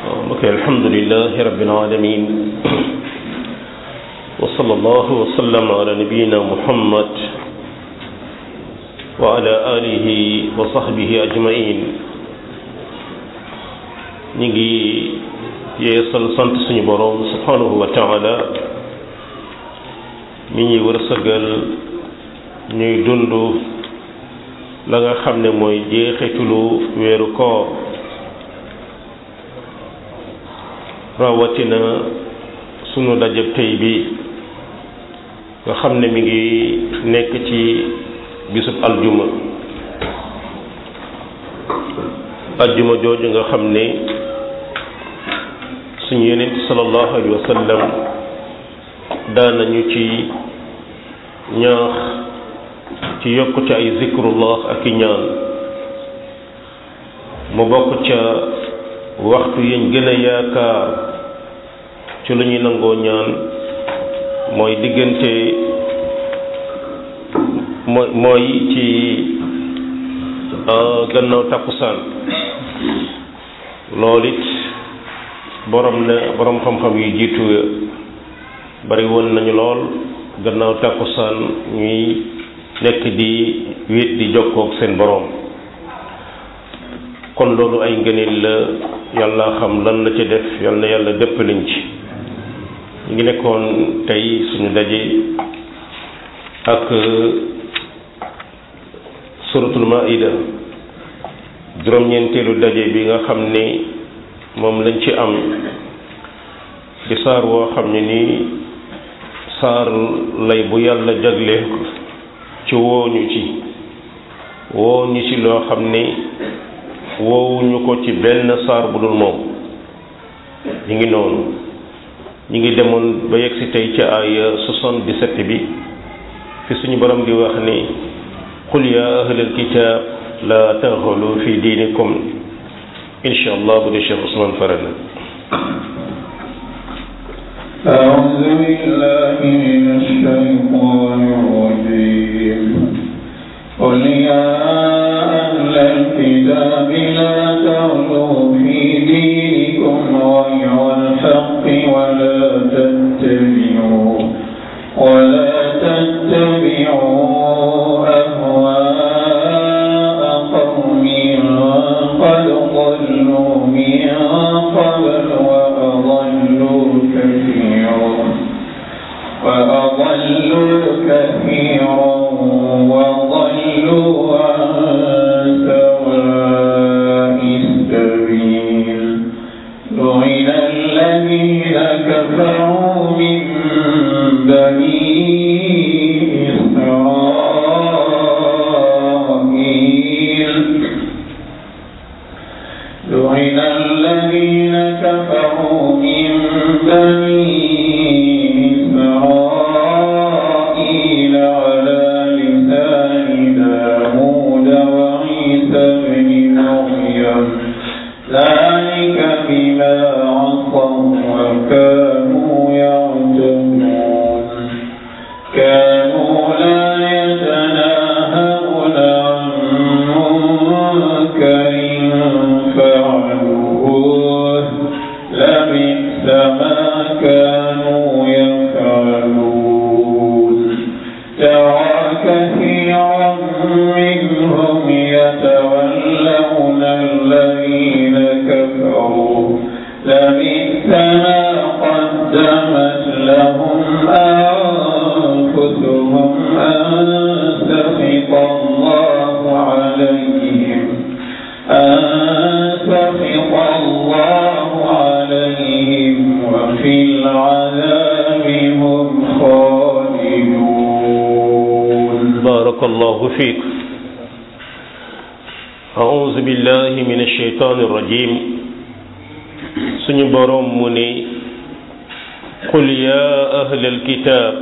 mbokk alhamdulilah rabbil alamin wa sallallahu wa sallam ala nabiyina muhammad wa ala alihi wa sahbihi ajmain ñi ngi yeesal sant suñu boroom subhanahu wa taala mi ñuy wërsëgal ñuy dund la nga xam ne mooy jeexitulu weeru koor rawatina sunu dajab tey bi nga xam ne mi ngi nekk ci bisub aljuma aljuma jooju nga xam ne suñu yonent sallallahu alayhi wa sallam daanañu ci ñaax ci yokk ci ay zikrullah ak i ñaan mu bokk ca waxtu yañ gën a yaakaar ci lu ñuy nangoo ñaan mooy diggante mooy mooy ci gannaaw takkusaan loolu it borom ne borom xam-xam yu jiitu bari woon nañu lool gannaaw takkusaan ñuy nekk di wéet di jokkoog seen borom kon loolu ay ngëneel la yàlla xam lan la ca def yal na yàlla dëppaliñ ci ñu ngi nekkoon tey suñu daje ak suratul maida juróom-ñeenteelu daje bi nga xam ni moom lañ ci am di saar woo xam ne nii saar lay bu yàlla jagle ci wooñu ci wooñu ci loo xam ni woowuñu ko ci benn saar bu dul moom ñu ngi noonu ñu ngi demoon ba yegg si tey ca ay 77 bi fi suñu borom di wax ni qul ya ahlal kitab la taxulu fi diinikum insha allah bu dee Cheikh Ousmane Farana أعوذ بالله من الشيطان الرجيم قل يا أهل الكتاب لا تغلوا في دينكم غير الحق ولا تتبعوا ولا تتبعوا أهواء قوم قد ضلوا من قبل وأضلوا كثيرا وأضلوا كثيرا وضلوا عن سواء السبيل لعن الذين كفروا من بني إسرائيل لعن الذين كفروا من بني إسرائيل على لسان داود وعيسى بن مريم ذلك بما عصوا وكانوا يعتدون كانوا لا يتناهون عن منكر فعلوه لبئس ما كانوا يفعلون ترى كثيرا منهم يتولون الذين كفروا لبئس ما قدمت لهم أنفسهم أن سخط الله عليهم أن سخط الله عليهم وفي العذاب هم خالدون بارك الله فيك أعوذ بالله من الشيطان الرجيم suñu boroom mu ne qul yaa ahlal kitaab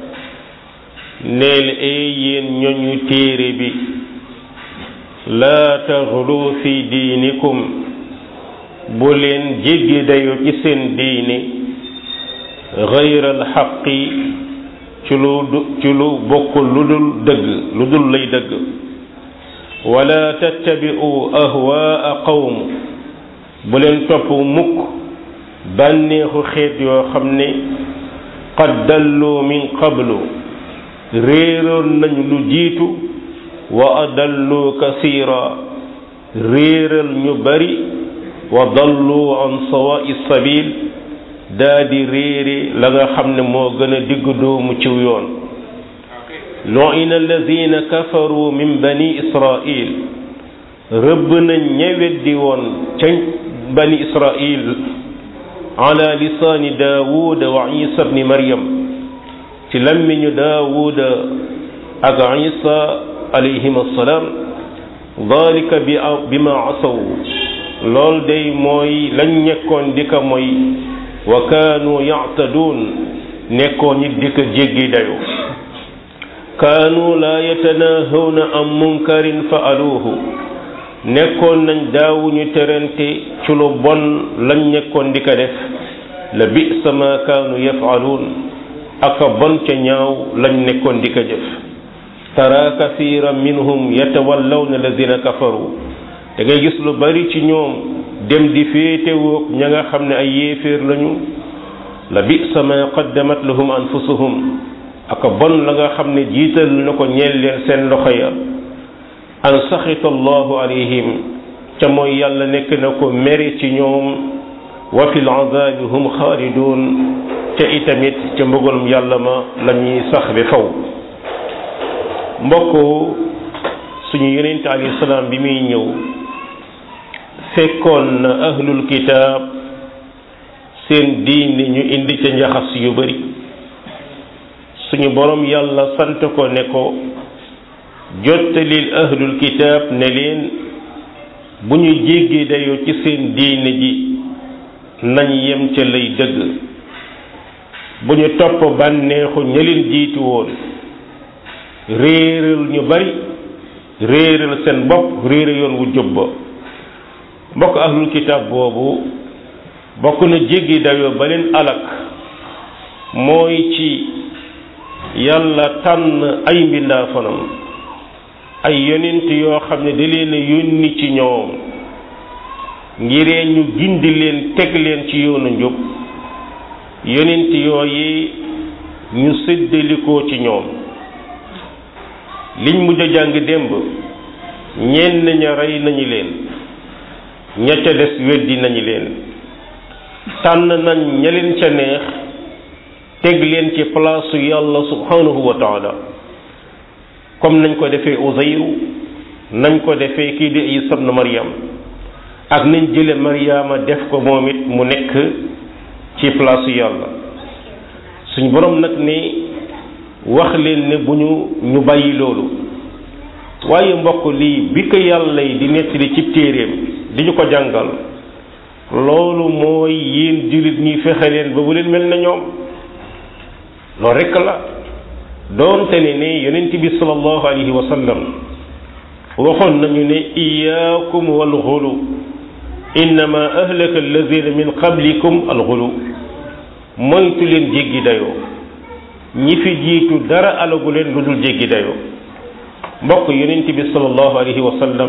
neel ee yéen ñoñu téere bi laa taxlu fi diinikum bu leen jéggi dayo ci seen diini gayral xaqi ci lu ci lu bokkul lu dul dëgg lu dul lay dëgg wala tattabi'u ahwaa qawm bu leen topp mukk bànneexu xeet yoo xam ne qad dallu min qablu réeroon nañu lu jiitu wa adallu kasira réeral ñu bari wa dallu an sawa'i sabil daa di réere la nga xam ne moo gën a digg doomu ciw yoon lu'ina alladina kafaru min bani israil rëbb nañ ñeweddi woon ca bani israil ala lisaani daawuda wa isa bni maryam ci lammiñu daawuda ak isa alayhim assalaam dalika bi bima asaw lool day mooy lañ nekkoon di ko mooy wa kaanu yactaduun nekkoon ñi di ko jéggi dayo kaanu laa yatanahawna an munkarin faaluuhu nekkoon nañ daawuñu terante ci lu bon lañ nekkoon di ko def la bisa ma kaanu yafaluun aka bon ca ñaaw lañ nekkoon di ko jëf tara kathiran minhum yatawallawna alladina kafaru da ngay gis lu bari ci ñoom dem di féetewoog ña nga xam ne ay yéeféer lañu la bisa ma qaddamat lahum anfusuhum aka bon la nga xam ne jiital na ko ñeel leen seen loxo ya an saxita allahu alayhim ca mooy yàlla nekk na ko mere ci ñoom wa fi lazabi hum xaalidun ca itamit ca mbëggalum yàlla ma la ñuy sax bi faw mbokk suñu yonente alayhi salaam bi muy ñëw fekkoon na ahlul kitaab seen diini ñu indi ca njaxas yu bari suñu borom yàlla sant ko ne ko jottalil ahlul kitaab ne leen bu ñu jéggi dayoo ci seen diine ji nañ yem ca lay dëgg bu ñu topp bànneexu ña leen jiitu woon réeral ñu bari réeral seen bopp réere yoon wu jub ba mbokk ahlul kitaab boobu bokk na jéggi dayoo ba leen alak mooy ci yàlla tànn ay mbindaafanam ay yonent yoo xam ne da leen a yónni ci ñoom ngiree ñu gindi leen teg leen ci yoonu njub yonent yooyi ñu séddalikoo ci ñoom liñ mujj a jàng démb ñenn ña rey nañu leen ña ca des weddi nañu leen tànn nañ ña leen ca neex teg leen ci palaasu yàlla subhanahu wa taala comme nañ ko defee Uzayru nañ ko defee kii di Isa ibn Maryam ak nañ jële Maryama def ko moom it mu nekk ci palaasu yàlla suñ borom nag ni wax leen ne bu ñu ñu bàyyi loolu waaye mbokk lii bi ko yàlla yi di nettali ci téeréem di ñu ko jàngal loolu mooy yéen jullit ñi fexe leen ba bu leen mel na ñoom loolu rekk la doonte ne ne yonent bi sallallahu alayhi wa sallam waxoon nañu ne iyaakum wal xulu innama ahlaka alladina min qablikum al xulu moytu leen jéggi dayoo ñi fi jiitu dara alagu leen lu dul jéggi dayoo mbokk yonent bi sallallahu alayhi wa sallam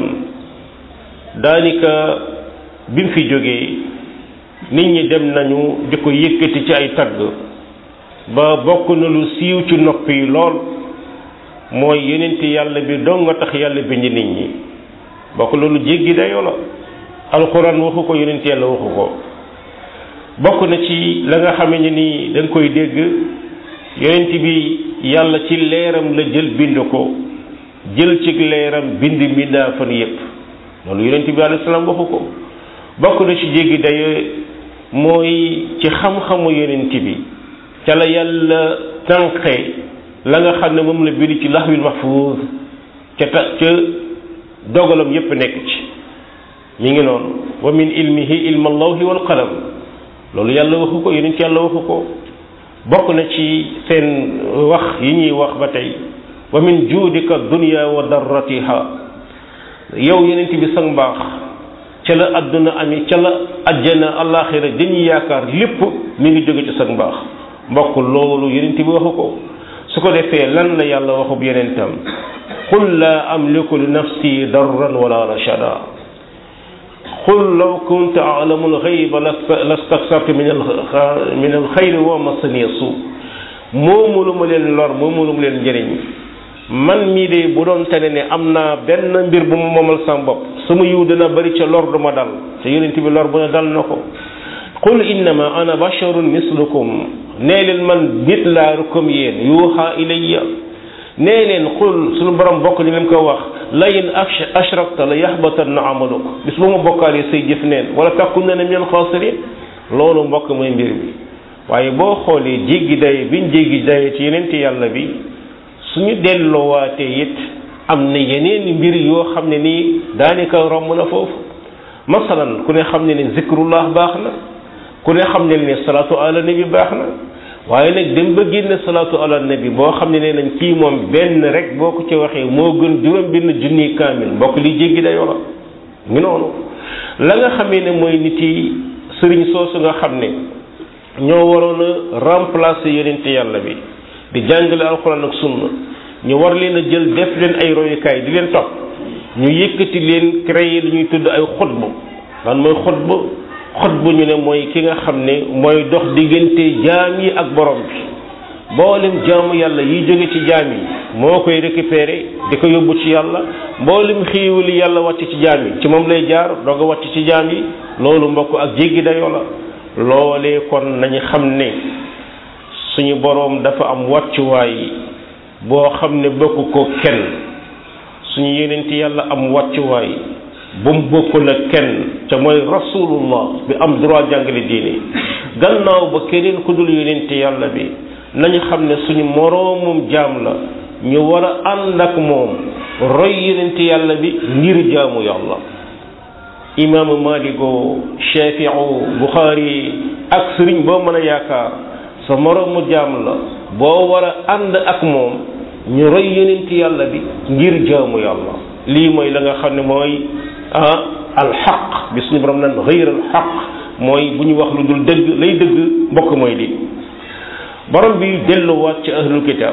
daanaka bi mu fi jógee nit ñi dem nañu di ko yëkkati ci ay tagg ba bokk na lu siiw ci nopp yi lool mooy yonent yàlla bi dong nga tax yàlla bind nit ñi bokk loolu jéggi dayoo la alxuraan waxu ko yonent yàlla waxu ko bokk na ci la nga xame ne ni da nga koy dégg yonent bi yàlla ci leeram la jël bind ko jël ci leeram bind mbindaa fan yépp loolu yonent bi alayhi salaam waxu ko bokk na ci jéggi dayoo mooy ci xam-xamu yonent bi ca la yàlla tànqe la nga xam ne moom la bind ci laxwil mahfuuz ca ta ca dogalam yépp nekk ci mi ngi noonu wa min ilmihi ilma allawhi wal qalam loolu yàlla waxu ko yonent yàlla waxu ko bokk na ci seen wax yi ñuy wax ba tey wa min juudika dunya wa darratiha yow yonent bi sang mbaax ca la adduna ami ca la ajjana alaxira dañuy yaakaar lépp mi ngi jóge ci sang mbaax mbokk loolu yonent bi waxu ko su ko defee lan la yàlla waxub yonentam qul laa amliku li nafsi darran wala rashada qul law kuntu alamu alxayba lastaksartu min al min alxayri wa masaniya suu moomulu ma leen lor moomulu ma leen njëriñ man mii de bu doon tane ne am naa benn mbir bu ma moomal sama bopp sama yiw dina bari ca lor du ma dal te yonent bi lor bu ne dal na ko qul innama ana basharun mislukum nee leen man nit laa comme yéen yuuxa ilayya nee leen qul suñu borom bokk ñu leen ko wax la in ashrakta la yaxbatanna amaluk bis bu ma bokkaalee say jëf neen wala takkunna min alxaasirin loolu mbokk mooy mbir bi waaye boo xoolee jéggi daye biñ jéggi daye ci yeneen ti yàlla bi suñu delloowaatee it am na yeneen mbir yoo xam ne nii daanaka romb na foofu masalan ku ne xam ne ne zikrullah baax na ku ne xam ne ne salaatu ala nabi baax na waaye nag dem ba génne salaatu ala nabi boo xam ne nee nañ kii moom benn rek boo ko ci waxee moo gën juróom benn junni kaamil mbokk li jéggi dayoo la ngi noonu la nga xamee ne mooy nit yi sëriñ soosu nga xam ne ñoo waroon a remplacer yonente yàlla bi di jàngale alxuraan ak sunna ñu war leen a jël def leen ay royukaay di leen topp ñu yëkkati leen créer lu ñuy tudd ay xutbu lan mooy xutbu xutbu ñu ne mooy ki nga xam ne mooy dox diggante jaam yi ak borom bi mboolem jaamu yàlla yi jóge ci jaam yi moo koy récupérer di ko yóbbu ci yàlla mboolem xiiwali yàlla wàcc ci jaam yi ci moom lay jaar doog a wàcc ci jaam yi loolu mbokk ak jéggi dayoo la loolee kon nañu xam ne suñu boroom dafa am wàccuwaay boo xam ne bokk ko kenn suñu yenent yàlla am wàccuwaay bu mu bokkul ak kenn te mooy rasulullah bi am droit jàngale diine gannaaw ba keneen ku dul yenent yàlla bi nañu xam ne suñu moroomum jaam la ñu war a ànd ak moom roy yenent yàlla bi ngir jaamu yàlla imaamu maligo shafiu buxaari ak sëriñ boo mën a yaakaar sa moroomu jaam la boo war a ànd ak moom ñu roy yonent yàlla bi ngir jaamu yàlla lii mooy la nga xam ne mooy ah alxaq bi suñu borom nan xëyr alxaq mooy bu ñu wax lu dul dëgg lay dëgg mbokk mooy di borom bi delluwaat ci ahlul kitab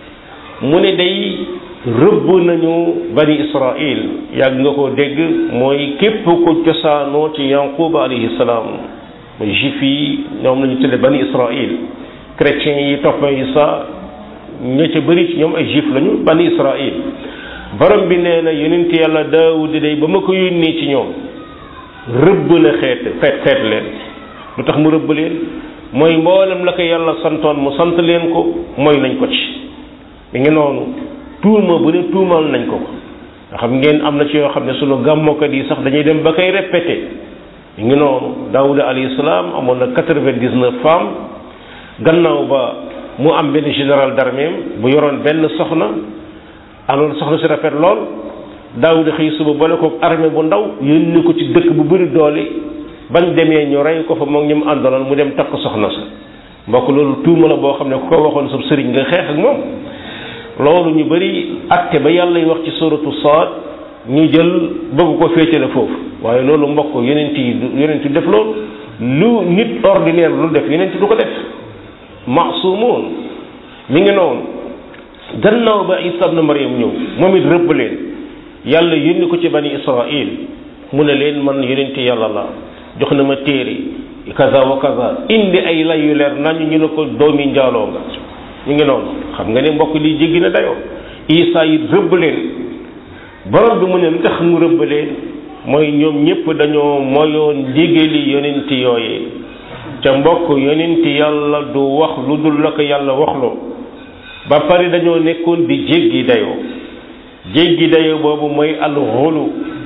mu ne day rëbb nañu bani israil yàgg nga ko dégg mooy képp ko cosaanoo ci yanquba alayhi salaam mooy juif yi ñoom lañu tudde bani israil chrétiens yi topp Isa ña ca bëri ci ñoom ay juif lañu bani israil borom bi nee na yonent yàlla daawud day ba ma ko yónnee ci ñoom rëbb na xeet xeet xeet leen lu tax mu rëbb leen mooy mboolem la ko yàlla santoon mu sant leen ko mooy nañ ko ci mi ngi noonu tuuma bu ne tuumal nañ ko ko nga xam ngeen am na ci yoo xam ne sunu gàmmokat yi sax dañuy dem ba koy répété mi ngi noonu daawuda alayhi salaam amoon na quatre-vingt-dix-neuf femmes gannaaw ba mu am benn général d'armée bu yoroon benn soxna alors soxna si rafet lool daawuda xëy suba boole ko armée bu ndaw yónni ko ci dëkk bu bëri doole bañ demee ñu rey ko fa moom ñu mu àndaloon mu dem takk soxna sa mbokk loolu tuuma la boo xam ne ku ko waxoon sa sëriñ nga xeex ak moom loolu ñu bëri atte ba yàlla y wax ci suratu Saad ñu jël bëgg ko féetale foofu waaye loolu mbokk yonent yi yonent def loolu lu nit ordinaire lu def yonent du ko def maasumoon mi ngi noonu gannaaw ba Isa ibn Maryam ñëw moom it rëbb leen yàlla yónni ko ci bani Israil mu ne leen man yonent yàlla la jox na ma téere kaza wa kaza indi ay lay yu leer nañu ñu ne ko doomi njaaloo nga ñu ngi noonu xam nga ne mbokk lii jéggi na dayoo Isa it rëbb leen borom bi mu ne lu tax mu rëbb leen mooy ñoom ñëpp dañoo moyoon ndigali yonent yooyee ca mbokk yonent yàlla du wax lu dul la ko yàlla waxloo ba pare dañoo nekkoon di jéggi dayoo jéggi dayoo boobu mooy alxulu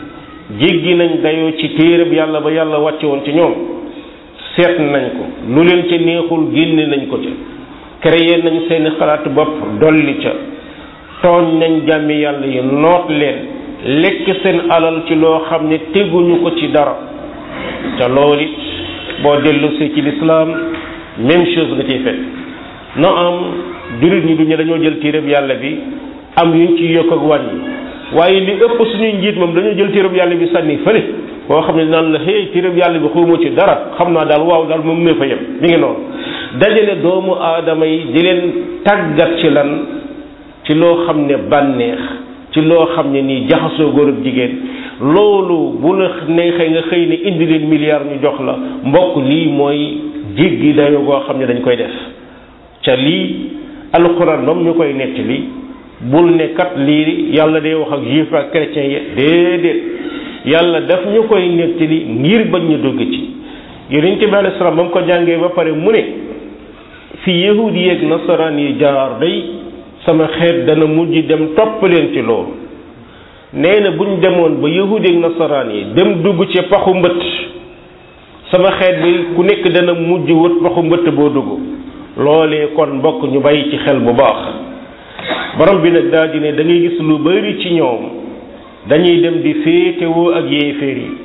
jéggi nañ dayoo ci téereb yàlla ba yàlla wàcce woon ci ñoom seet nañ ko lu leen ca neexul génne nañ ko ca créé nañ seeni xalaat bopp dolli ca tooñ nañ jàmmi yàlla yi noot leen lekk seen alal ci loo xam ne teguñu ko ci dara ca loolu it boo dellusee ci lislaam même chose nga ciy fekk no am jullit ñi duñu dañoo jël téereb yàlla bi am yuñ ci yokk ak wàññi waaye li ëpp suñuy njiit moom dañoo jël téereb yàlla bi sànni fële boo xam ne naan la hey téereb yàlla bi xawma ci dara xam naa daal waaw daal moom ne fa yem mi ngi noonu dajale doomu aadama yi di leen tàggat ci lan ci loo xam ne bànneex ci loo xam ne nii jaxasoo góor ak jigéen loolu bu la neexee nga xëy ne indi leen milliard ñu jox la mbokk lii mooy jéggi dayo goo xam ne dañ koy def ca lii alxuraan moom ñu koy nettali bul ne kat lii yàlla day wax ak juif ak chrétien yi déedéet yàlla daf ñu koy nettali ngir bañ ñu dugg ci yonent bi alayhi salaam ba mu ko jàngee ba pare mu ne fi yahudi yeeg nasaraan yi jaar day sama xeet dana mujj dem topp leen ci loolu nee na buñ demoon ba yahudi yeeg nasaraan yi dem dugg ci paxu mbëtt sama xeet bi ku nekk dana mujj wët paxu mbëtt boo dugg loolee kon mbokk ñu bàyyi ci xel bu baax borom bi nag daal di ne da ngay gis lu bari ci ñoom dañuy dem di féetewoo ak yéeféer yi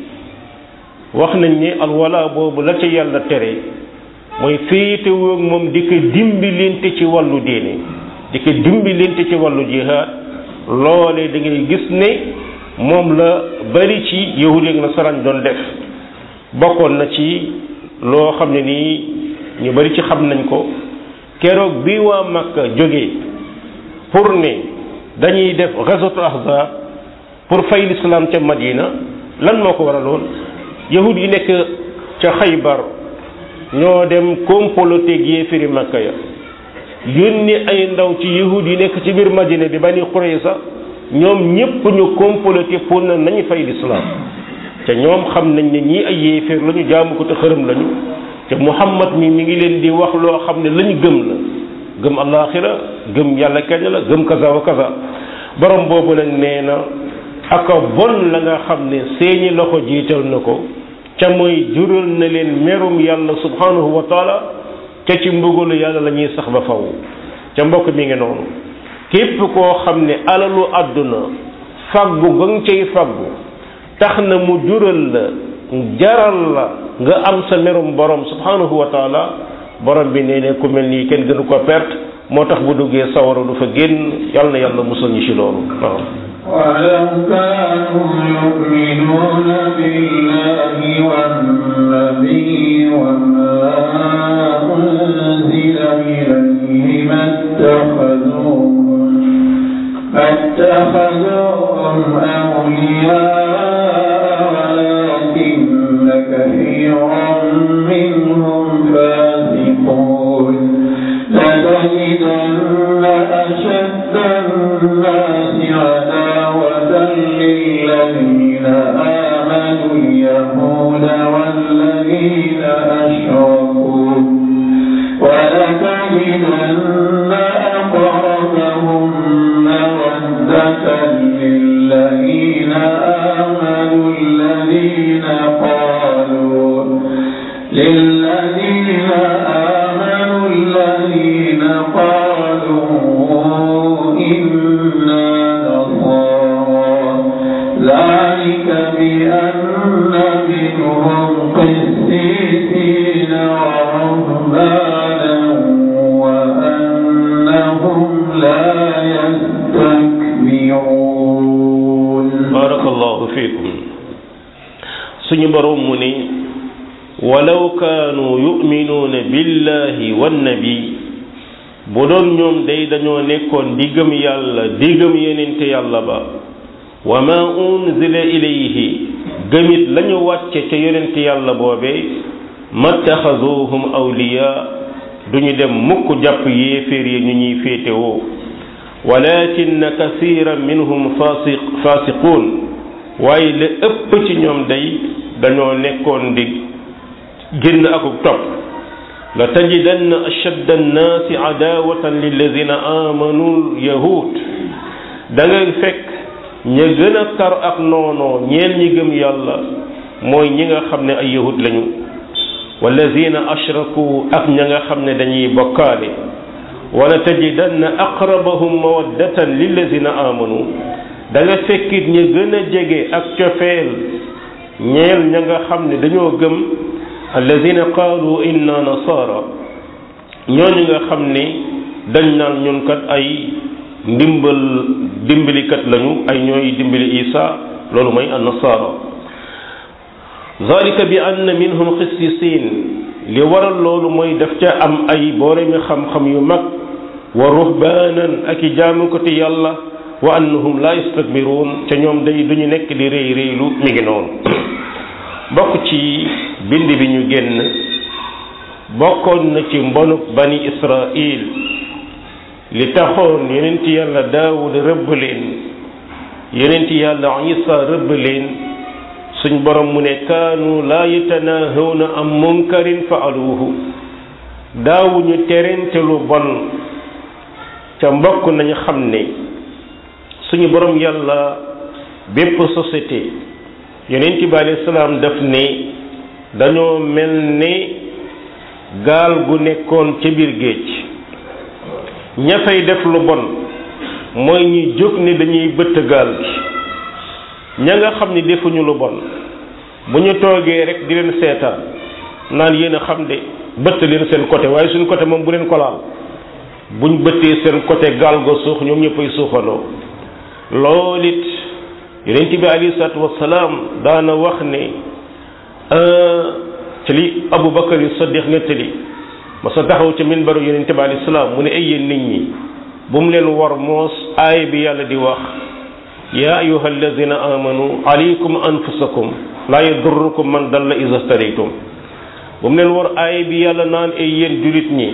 wax nañ ne alwala boobu la ca yàlla tere mooy féetewoo ak moom di ko dimbilinte ci wàllu diine di ko dimbilinte ci wàllu jihaad loolee da ngay gis ne moom la bari ci yahud ak nasaraan doon def bokkoon na ci loo xam ne nii ñu bari ci xam nañ ko keroog bi waa Makka jógee pour ne dañuy def ghazwatu ahzab pour fay l'islam ca Madina lan moo ko waraloon yahud yi nekk ca Xaybar ñoo dem comploter ak yéefiri Makka ya yónni ay ndaw ci yahud yi nekk ci biir Madina di Bani Qurayza ñoom ñépp ñu comploter pour na nañu fay l'islam te ñoom xam nañ ne ñii ay yéeféer lañu jaamu ko te xërëm lañu te Muhammad mi mi ngi leen di wax loo xam ne lañu gëm la gëm alaxira gëm yàlla kenn la gëm kaza wa kaza borom boobu nag nee na aka bon la nga xam ne seeni loxo jiital na ko ca mooy jural na leen merum yàlla subhanahu wa taala ca ci mbugalu yàlla la ñuy sax ba faw ca mbokk mi ngi noonu képp koo xam ne alalu àdduna faggu nga nga cay faggu tax na mu jural la jaral la nga am sa merum borom subhanahu wa taala borom bi nee ne ku mel nii kenn gënu ko perte moo tax bu duggee sawara du fa génn yàlla na yàlla musal ñu ci loolu waaw ولو كانوا يؤمنون بالله والنبي وما أنزل إليه ما اتخذوهم ما اتخذوهم أولياء ولكن كثيرا منهم فاسقون لتجدن أشد الناس عداوة للذين آمنوا اليهود والذين أشركوا ولتجدن أقربهم مودة للذين آمنوا الذين قالوا للذين آمنوا الذين قالوا إنا نصارى ذلك بأن منهم قسيسين ورهبانا وأنهم لا يستكبرون barakallahu fiikum suñu borom mu ne walaw kaanu yuminuuna billahi wannabi bu doon ñoom day dañoo nekkoon di gëm yàlla di gëm yenente yàlla ba wa ma unzila ilayhi gëmit lañu wàcce ca yonente yàlla boobee mattaxaduhum awliya duñu dem mukk jàpp yéeféer yi ñu ñuy féetewoo walakin kasiran minhum fasiq fasiqun waaye la ëpp ci ñoom day dañoo nekkoon di génn akuk topp la tajidanna ashadda annaasi adawatan lilladina amanu yahud da ngay fekk ña gën a tar ak noonoo ñeel ñi gëm yàlla mooy ñi nga xam ne ay yahud lañu walladina ashraku ak ña nga xam ne dañuy bokkaale wala tajidanna aqrabahum mawaddatan lilladina amanu da nga fekkit ña gën a jege ak cofeel ñeel ña nga xam ne dañoo gëm alladina qaalu inna nasara ñooñu nga xam ne dañ naan ñun kat ay ndimbal dimbalikat lañu ay ñooy dimbali isa loolu mooy an nasara zalika bi anna minhum xissisin li waral loolu mooy daf ca am ay booremi xam-xam yu mag wa ruhbaanan ak i jaamukati yàlla wa annahum la yastakbiruun ca ñoom day duñu nekk di réy réylu mi ngi noonu bokk ci bind bi ñu génn bokkoon na ci mbonuk bani israil li taxoon yonent yàlla daawud rëbb leen yonent yàlla isa rëbb leen suñ borom mu ne kaanu laa yatanaahawna am munkarin faaluuhu daawuñu terente lu bon ca mbokk nañu xam ne suñu borom yàlla bépp société yonent bi alayhi salaam daf ne dañoo mel ne gaal gu nekkoon ca biir géej ña fay def lu bon mooy ñi jóg ne dañuy bëtt gaal gi ña nga xam ni defuñu lu bon bu ñu toogee rek di leen seetaan naan yéen a xam de bëtt leen seen côté waaye suñ côté moom bu leen ko laal buñ bëttee seen côté gaal ga suux ñoom ñëppay suuxandoo loolu it yonent bi alayhi salaatu wasalaam daana wax ne ci li Abu Bakar yu Saddiq nettali ma sa taxaw ca minbaru yonent bi alayhi salaam mu ne ay yéen nit ñi bu mu leen war moos aay bi yàlla di wax yaa ayuha alladina amanu alaykum anfusakum laa yadurrukum man dalla iza stadaytum bu mu leen war aay bi yàlla naan ay yéen julit ñi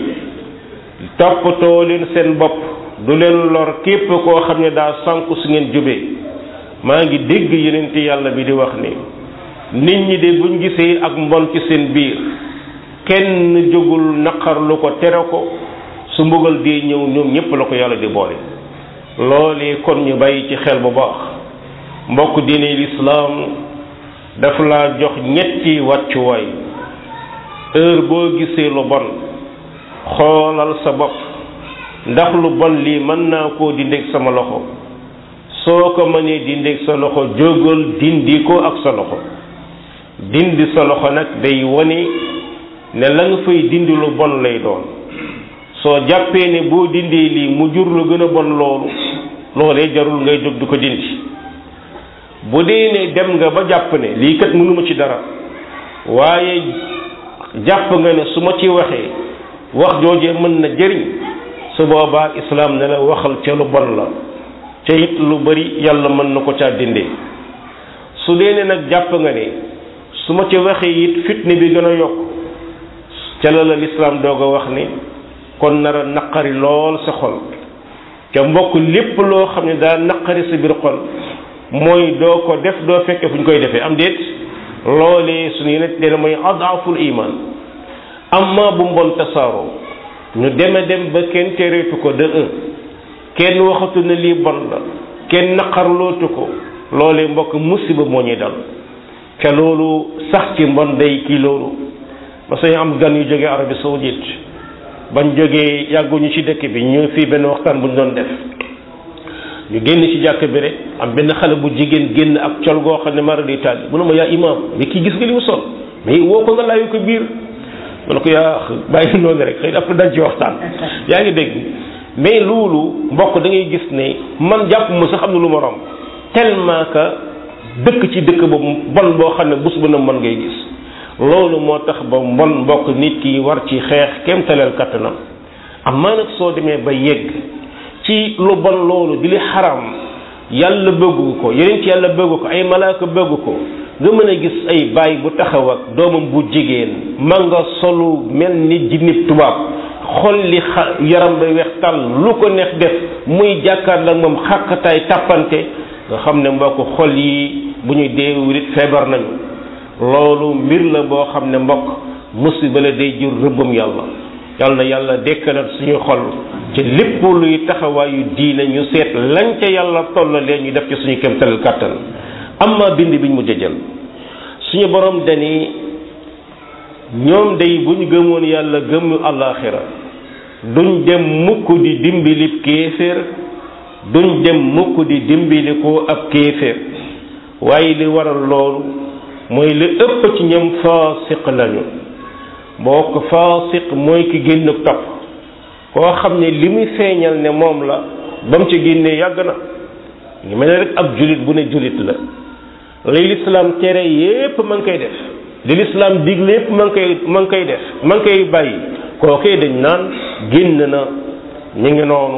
toppatoo leen seen bopp du leen lor képp koo xam ne daa sànku su ngeen jubee maa ngi dégg yonent yàlla bi di wax ni nit ñi de buñ gisee ak mbon ci seen biir kenn jógul naqar lu ko tere ko su mbugal dee ñëw ñoom ñépp la ko yàlla di boole loolee kon ñu bàyyi ci xel bu baax mbokk diine lislaam daf laa jox ñetti wàccuwaay heure boo gisee lu bon xoolal sa bopp ndax lu bon lii mën naa koo dindeeg sama loxo soo ko mënee dindeeg sa loxo jógal dindi ko ak sa loxo dindi sa loxo nag day wane ne la nga fay dindi lu bon lay doon soo jàppee ne boo dindee lii mu jur lu gën a bon loolu loolee jarul ngay jóg di ko dindi bu dee ne dem nga ba jàpp ne lii kat mënuma ci dara waaye jàpp nga ne su ma ci waxee wax joojee mën na jëriñ su boobaa islaam ne la waxal ca lu bon la ca it lu bari yàlla mën na ko caa dindee su dee ne nag jàpp nga ne su ma ci waxee it fitne bi gën a yokk ca la la lislaam doog a wax ne kon nar a naqari lool sa xol ca mbokk lépp loo xam ne daa naqari sa biir xol mooy doo ko def doo fekke fu ñu koy defee am déet loolee suñu yeneen dina mooy adaful iman amma bu mbon tasaaroo ñu deme dem ba kenn tereetu ko de un kenn waxatu ne lii bon la kenn naqarlootu ko loolee mbokk musiba moo ñuy dal ca loolu sax ci mbon day kii loolu ba sañ am gan yu jógee Arabie Saoudite bañ jógee yàgguñu ci dëkk bi ñu fii benn waxtaan bu ñu doon def ñu génn ci jàkk bi rek am benn xale bu jigéen génn ak col goo xam ne mara di taal mu ne ma yaa imaam mais kii gis nga li mu sol mais woo ko nga laayu ko biir ma ne ko yaa bàyyi noonu rek xëy na après dañ ci waxtaan yaa ngi dégg mais loolu mbokk da ngay gis ne man jàpp ma sax am na lu ma romb tellement que dëkk ci dëkk boobu bon boo xam ne bés bu na mën ngay gis loolu moo tax ba mbon mbokk nit ki war ci xeex kem taleel kattanam amaa nag soo demee ba yegg ci lu bon loolu di li xaram yàlla bëggu ko yeneen ci yàlla bëggu ko ay malaaka bëggu ko nga mën a gis ay baay bu taxaw ak doomam bu jigéen ma nga solu mel ni jinnib tubaab xol li xa yaram ba weex tàll lu ko neex def muy jàkkaar la moom xàqataay tàppante nga xam ne mbokk xol yi bu ñuy deewulit feebar nañu loolu mbir la boo xam ne mbokk musiba la day jur rëbbam yàlla yàlla na yàlla dekkalal suñu xol ci lépp luy taxawaayu diine ñu seet lañ ca yàlla tollalee ñu def ci suñu kéemtalal kàttan amma bind biñ mu jëjal suñu borom dani ñoom day bu ñu gëmoon yàlla gëm àllaaxira duñ dem mukk di dimbilib kéeféer duñ dem mukk di dimbali ko ab kéeféer waaye li waral loolu mooy li ëpp ci ñoom faasiq lañu boo ko faasiq mooy ki génn topp koo xam ne li muy feeñal ne moom la ba mu ci génnee yàgg na ngi mel ne rek ab julit bu ne julit la li lislaam tere yépp ma ngi koy def li lislaam digle yépp ma ngi koy ma ngi koy def ma ngi koy bàyyi kookee dañ naan génn na ñu ngi noonu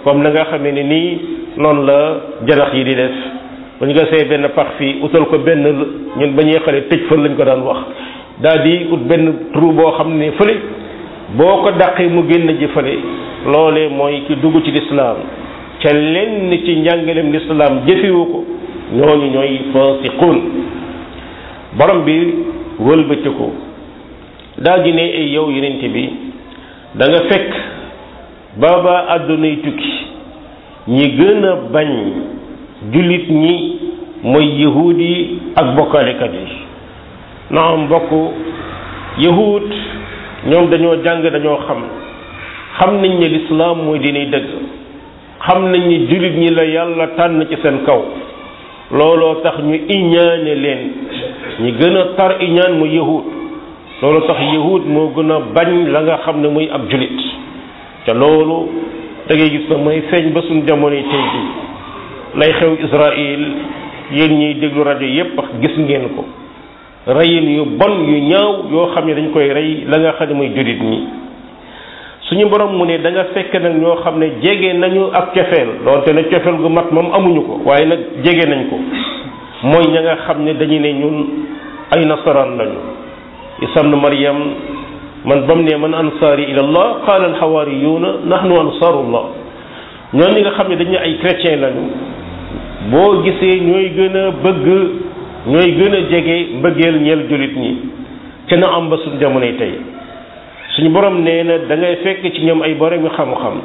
comme na nga xamee ne nii noonu la janax yi di def bu ñu gasee benn pax fii utal ko benn ñun ba ñuy xale tëj fël lañ ko daan wax daal di ut benn trou boo xam ne fële boo ko dàqee mu génn ji fële loolee mooy ki dugg ci lislaam ca lenn ci njàngaleem lislaam jëfewu ko ñooñu ñooy fasiqun borom bi wëlbati ko daal di ne ay yow yenent bi da nga fekk baaba àddunay tukki ñi gën a bañ jullit ñi mooy yahuud yi ak bokkaalekat yi naam mbokk yahuud ñoom dañoo jàng dañoo xam xam nañ ne lislaam mooy dinay dëgg xam nañ ni jullit ñi la yàlla tànn ci seen kaw looloo tax ñu iñaane leen ñi gën a tar iñaan mu yahud loolu tax yahud moo gën a bañ la nga xam ne muy ab julit te loolu da ngay gis na mooy feeñ ba suñ jamono tey bi lay xew Israël yéen ñiy déglu rajo yépp gis ngeen ko reyin yu bon yu ñaaw yoo xam ne dañ koy rey la nga xam ne muy julit ñi suñu borom mu ne da nga fekk nag ñoo xam ne jege nañu ak cofeel doonte ne cofeel gu mat moom amuñu ko waaye nag jege nañ ko mooy ña nga xam ne dañu ne ñun ay nasaraan lañu isa ibnu maryam man bam ne man ansaari ila allah qaala alxawaariyuuna nahnu ansaarullah ñoom ñi nga xam ne dañu ay chrétien lañu boo gisee ñooy gën a bëgg ñooy gën a jege mbëggeel ñeel jullit ñi te na am ba suñ jamonoy tey suñu borom nee na da ngay fekk ci ñoom ay borom yu xam-xam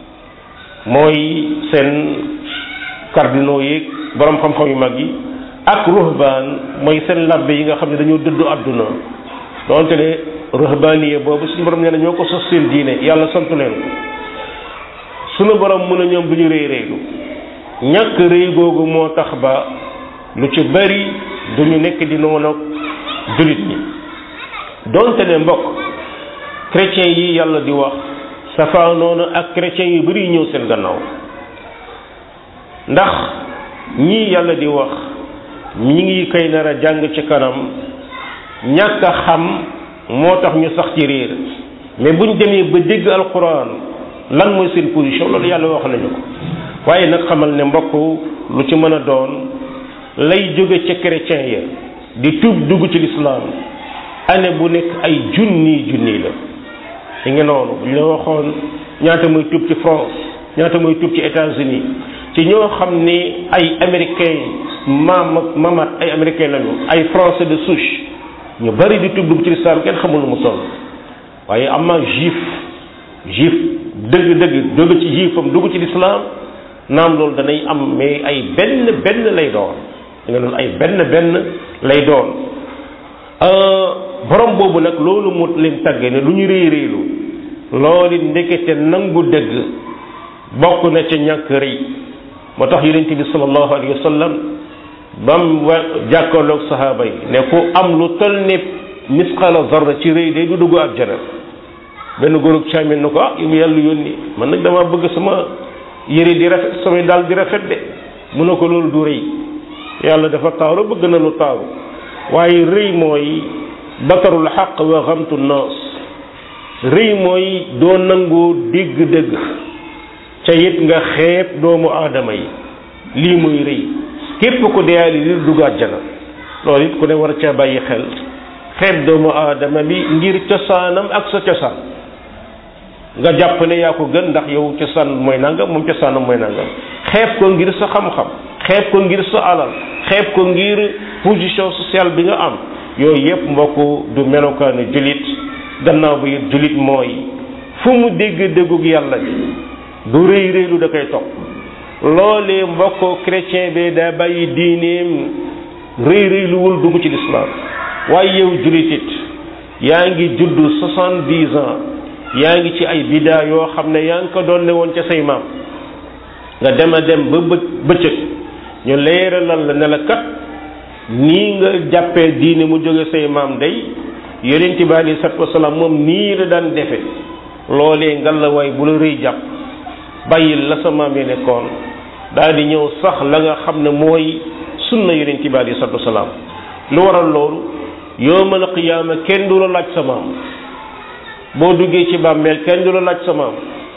mooy seen cardinaux yi borom xam-xam yu mag yi ak ruhbaan mooy seen labbe yi nga xam ne dañoo dëddu àdduna donte ne ruhbaaniye boobu suñu borom nee na ñoo ko sos seen diine yàlla sant leen ko suñu borom mun a ñoom du ñu réy réylu ñàkk réy googu moo tax ba lu ci bari du ñu nekk di noonu jullit ñi donte ne mbokk chrétiens yi yàlla di wax safaa noonu ak chrétiens yu bari ñëw seen gannaaw ndax ñii yàlla di wax ñi ngi koy nar a jàng ci kanam ñàkk a xam moo tax ñu sax ci réer mais buñ demee ba dégg alquran lan mooy seen position loolu yàlla wax nañu ko waaye nag xamal ne mbokk lu ci mën a doon lay jóge ca chrétien ya di tuub dugg ci lislaam année bu nekk ay junni junni la li nga noonu bu ñu la waxoon ñaata muy tuub ci France ñaata muy tuub ci États-Unis ci ñoo xam ni ay américain maam mamat ay américain lañu ay français de souche ñu bari di tuub dugg ci lislaam kenn xamul lu mu toll waaye am na juif juif dëgg-dëgg jóge ci juifam dugg ci lislaam naam loolu danay am mais ay benn benn lay doon da nga loolu ay benn benn lay doon borom boobu nag loolu mu leen tàgge ne lu ñu réy réylu loolu ndekete nangu dëgg bokk na ca ñàkk rëy moo tax yonent bi sallallahu alayhi wa sallam bam wa jàkkaarloog sahaaba yi ne ku am lu toll ne misqala zarra ci rëy day du dugg àjjana benn góorug caamin na ko ah yu mu yàlla yónni man nag dama bëgg sama yëre di rafet samay daal di rafet de mu ne ko loolu du rëy yàlla dafa taaru bëgg na lu taaru waaye rëy mooy batarul xaq wa xamtu naas rëy mooy doo nangoo dégg dëgg ca it nga xeeb doomu aadama yi lii muy rëy képp ko deyaali li dugg àjjana loolu it ku ne war ca bàyyi xel xeeb doomu aadama bi ngir cosaanam ak sa cosaan nga jàpp ne yaa ko gën ndax yow cosaan mooy nangam moom cosaanam mooy nangam xeeb ko ngir sa xam-xam xeeb ko ngir sa alal xeeb ko ngir position sociale bi nga am yooyu yépp mbokk du melokaanu julit gannaaw ba it julit mooy fu mu dégg déggug yàlla bi du rëy rëylu da koy topp loolee mbokk chrétien bi daa bàyyi diineem rëy rëyluwul dugg ci lislaam waaye yow julit it yaa ngi judd soixante-dix ans yaa ngi ci ay bidaa yoo xam ne yaa ngi ko doon ne woon ca say maam nga dem a dem ba bë bëccëg ñu leeralal la ne la kat nii nga jàppee diine mu jóge say maam day yonent bi alei salatu wasalaam moom nii la daan defe loolee ngal la waay bu la rëy jàpp bàyyil la sa maam yi nekkoon daal di ñëw sax la nga xam ne mooy sunna yonent bi alei salatu wasalaam lu waral loolu yowmal qiyaama kenn du la laaj sa maam boo duggee ci bàmmeel kenn du la laaj sa maam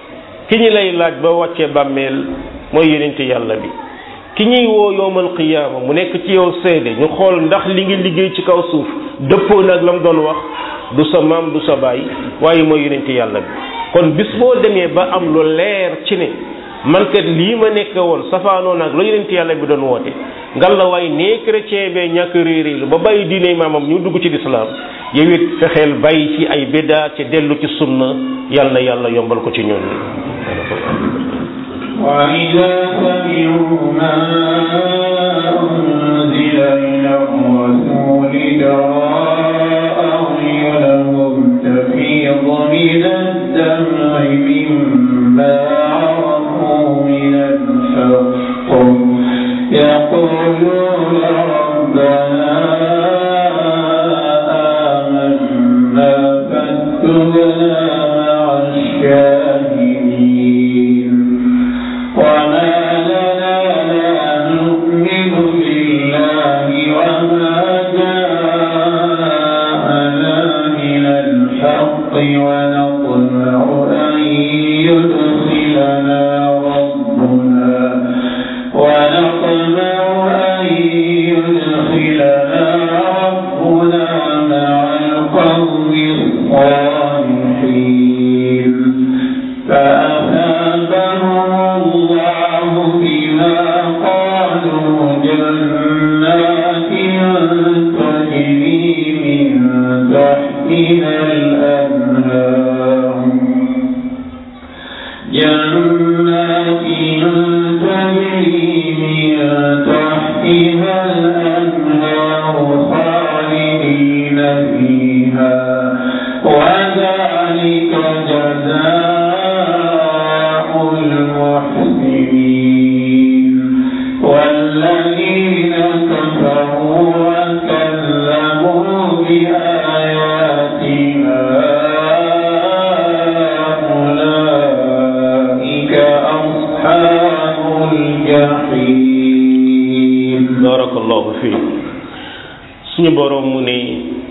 ki ñi lay laaj ba wàccee bàmmeel mooy yonente yàlla bi ki ñuy woo yowmal qiyaama mu nekk ci yow seede ñu xool ndax li ngi liggéey ci kaw suuf dëppoo nag la mu doon wax du sa maam du sa baay waaye mooy yonente yàlla bi kon bis boo demee ba am lu leer ci ne man kat lii ma nekk woon safaanoo nag la yonente yàlla bi doon woote ngal la waaye nee chrétien bee ñàkk réeréelu ba bàyyi diine maamam ñu dugg ci lislaam yow it fexeel bàyyi ci ay biddaa ci dellu ci sunna yàlla na yàlla yombal ko ci ñun وإذا سمعوا ما أنزل إلى الرسول ترى أعينهم تفيض من الدمع مما عرفوا من الحق يقولون ربنا آمنا فاكتبنا مع الشاهدين وما لنا لا نؤمن بالله وما جاءنا من الحق ونطمع أن يدخلنا ربنا ونطمع أن يدخلنا ربنا مع القوم الصالحين فأثابهم الله بما قالوا جنات تجري من تحتها الأنهار جنات تجري من تحتها الأنهار خالدين فيها وذلك جزاء المحسنين والذين كفروا وكذبوا بآياتنا أولئك أصحاب الجحيم barakallahu fi suñu boroom mu ne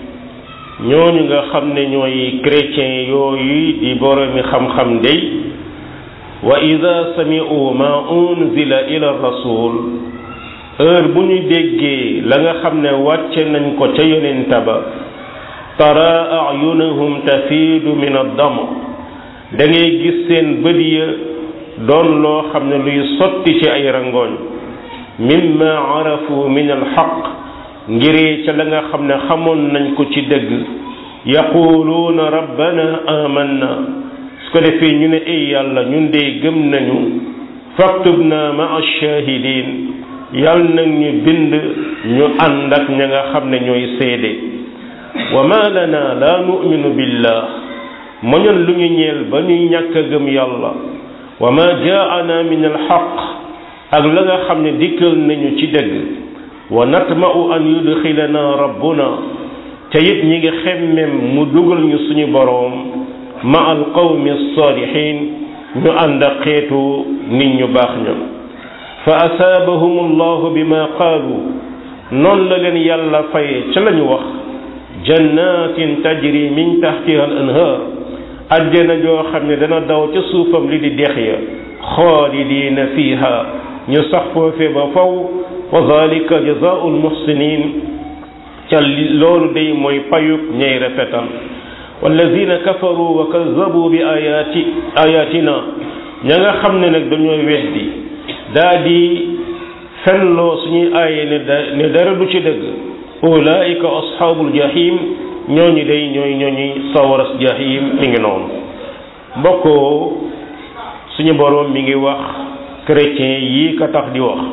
ñooñu nga xam ne ñooy chrétien yooyu di boroomi xam-xam day wa ida sami'u ma unzila ila rasul heure bu ñu déggee la nga xam ne wàcce nañ ko ca yonenta ba tara ayunahum tafiidu min ad-dam da ngay gis seen bët ya doon loo xam ne luy sotti ci ay rangooñ mimma arafu min alxaq ngiree ca la nga xam ne xamoon nañ ko ci dëgg yaquluuna rabbana amanna su ko defee ñu ne ay yàlla ñun de gëm nañu faktubna maa shahidin yàlla nag ñu bind ñu ànd ak ña nga xam ne ñooy seede wa ma lana la nu'minu billah moñoon lu ñu ñeel ba ñuy ñàkk a gëm yàlla wa ma jaana min alxaq ak la nga xam ne dikkal nañu ci dëgg wa natma'u an yudxilana rabbuna te it ñi ngi xemmem mu dugal ñu suñu boroom ma al qawmi salihin ñu ànd ak xeetu nit ñu baax ña fa asaabahum allahu bima qaalu noonu la leen yàlla faye ca la ñu wax jannatin tajri min tahtiha al anhar ajjana joo xam ne dana daw ca suufam li di dex ya xaalidina fiha ñu sax foofe ba faw wa zalika jazaa'ul muhsinin ca loolu day mooy payub ñay rafetal wallazina kafaru wa kazzabu bi ayati ayatina ña nga xam ne nag dañoo weddi daa di fenloo suñuy aaye ne da ne dara du ci dëgg ulaika ashabul jahim ñooñu day ñooy ñooñu sawaras jahim mi ngi noonu mbokkoo suñu boroom mi ngi wax chrétien yii ka tax di wax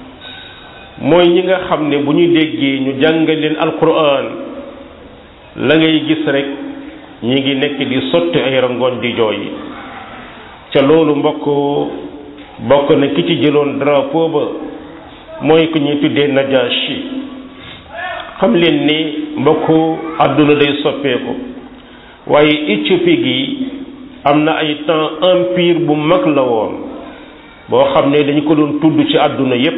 mooy ñi nga xam ne bu ñu déggee ñu jàngal leen alquran la ngay gis rek ñi ngi nekk di sotti ay rangoon di jooy ca loolu mbokk bokk na ki ci jëloon drapeau ba mooy ku ñuy tuddee Najashi xam leen ni mbokk àdduna day soppeeku waaye Éthiopie gi am na ay temps empire bu mag la woon boo xam ne dañu ko doon tudd ci àdduna yépp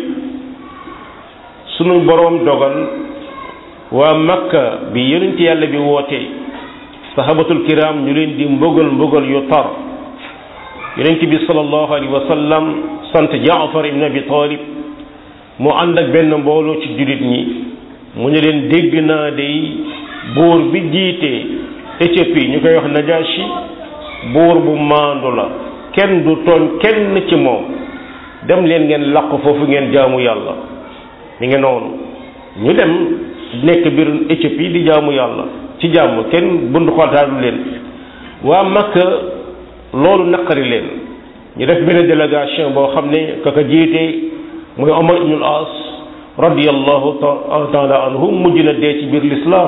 sunu boroom dogal waa Makka bi yonent yàlla bi woote sahabatul kiram ñu leen di mbugal mbugal yu tar yonent bi sallallahu alayhi wa sallam sant jaafar ibn abi talib mu ànd ak benn mbooloo ci jullit ñi mu ne leen dégg naa day buur bi jiite Éthiopie ñu koy wax Najashi buur bu maandu la kenn du tooñ kenn ci moom dem leen ngeen làq foofu ngeen jaamu yàlla mi ngi noonu ñu dem nekk biir Éthiopie di jaamu yàlla ci jàmm kenn bundu xotaalu leen waa Makka loolu naqari leen ñu def benn délégation boo xam ne kaka jiite muy Omar ibnul As radiyallahu taala anhu mujj na dee ci biir lislaam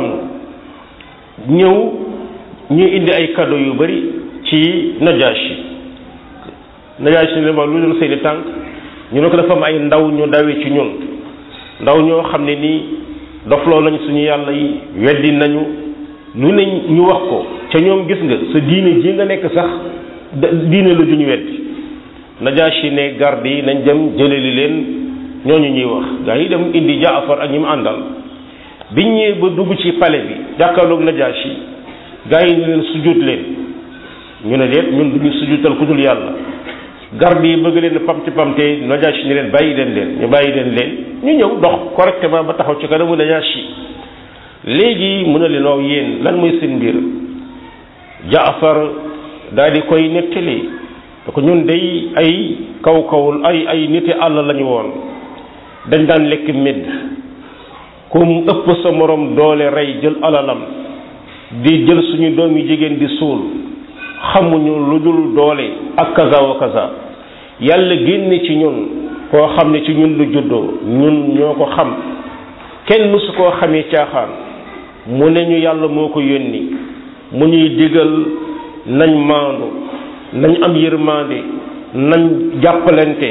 ñëw ñu indi ay cadeau yu bari ci Najashi Najashi ne ma lu doon seeni tànk ñu ne ko dafa am ay ndaw ñu dawee ci ñun ndaw ñoo xam ne nii dofloo nañ suñu yàlla yi weddi nañu lu ne ñu wax ko ca ñoom gis nga sa diine ji nga nekk sax diine la duñu weddi Najashi ne garde yi nañ dem jëleli leen ñooñu ñuy wax gaa yi dem indi Jaafar ak ñi mu àndal biñ ñëwee ba dugg ci palais bi jàkkaarloog Najashi gaa yi ne leen sujjóot leen ñu ne deet ñun duñu sujjóotal ku dul yàlla garde yi bëgg leen pamti pamte Najashi ni leen bàyyi leen leen ñu bàyyi leen leen ñu ñëw dox correctement ba taxaw ci kanamu Najashi léegi mu ne leen waaw yéen lan mooy seen mbir Jaafar daal di koy nettali da ko ñun day ay kaw kawul ay ay niti àll lañu woon dañ daan lekk médd ku mu ëpp sa morom doole rey jël alalam di jël suñu doom yi jigéen di suul xamuñu lu dul doole ak kaza wa kaza yàlla génne ci ñun koo xam ne ci ñun lu juddoo ñun ñoo ko xam kenn mësu koo xamee caaxaan mu ne ñu yàlla moo ko yónni mu ñuy digal nañ maandu nañ am yërmande nañ jàppalante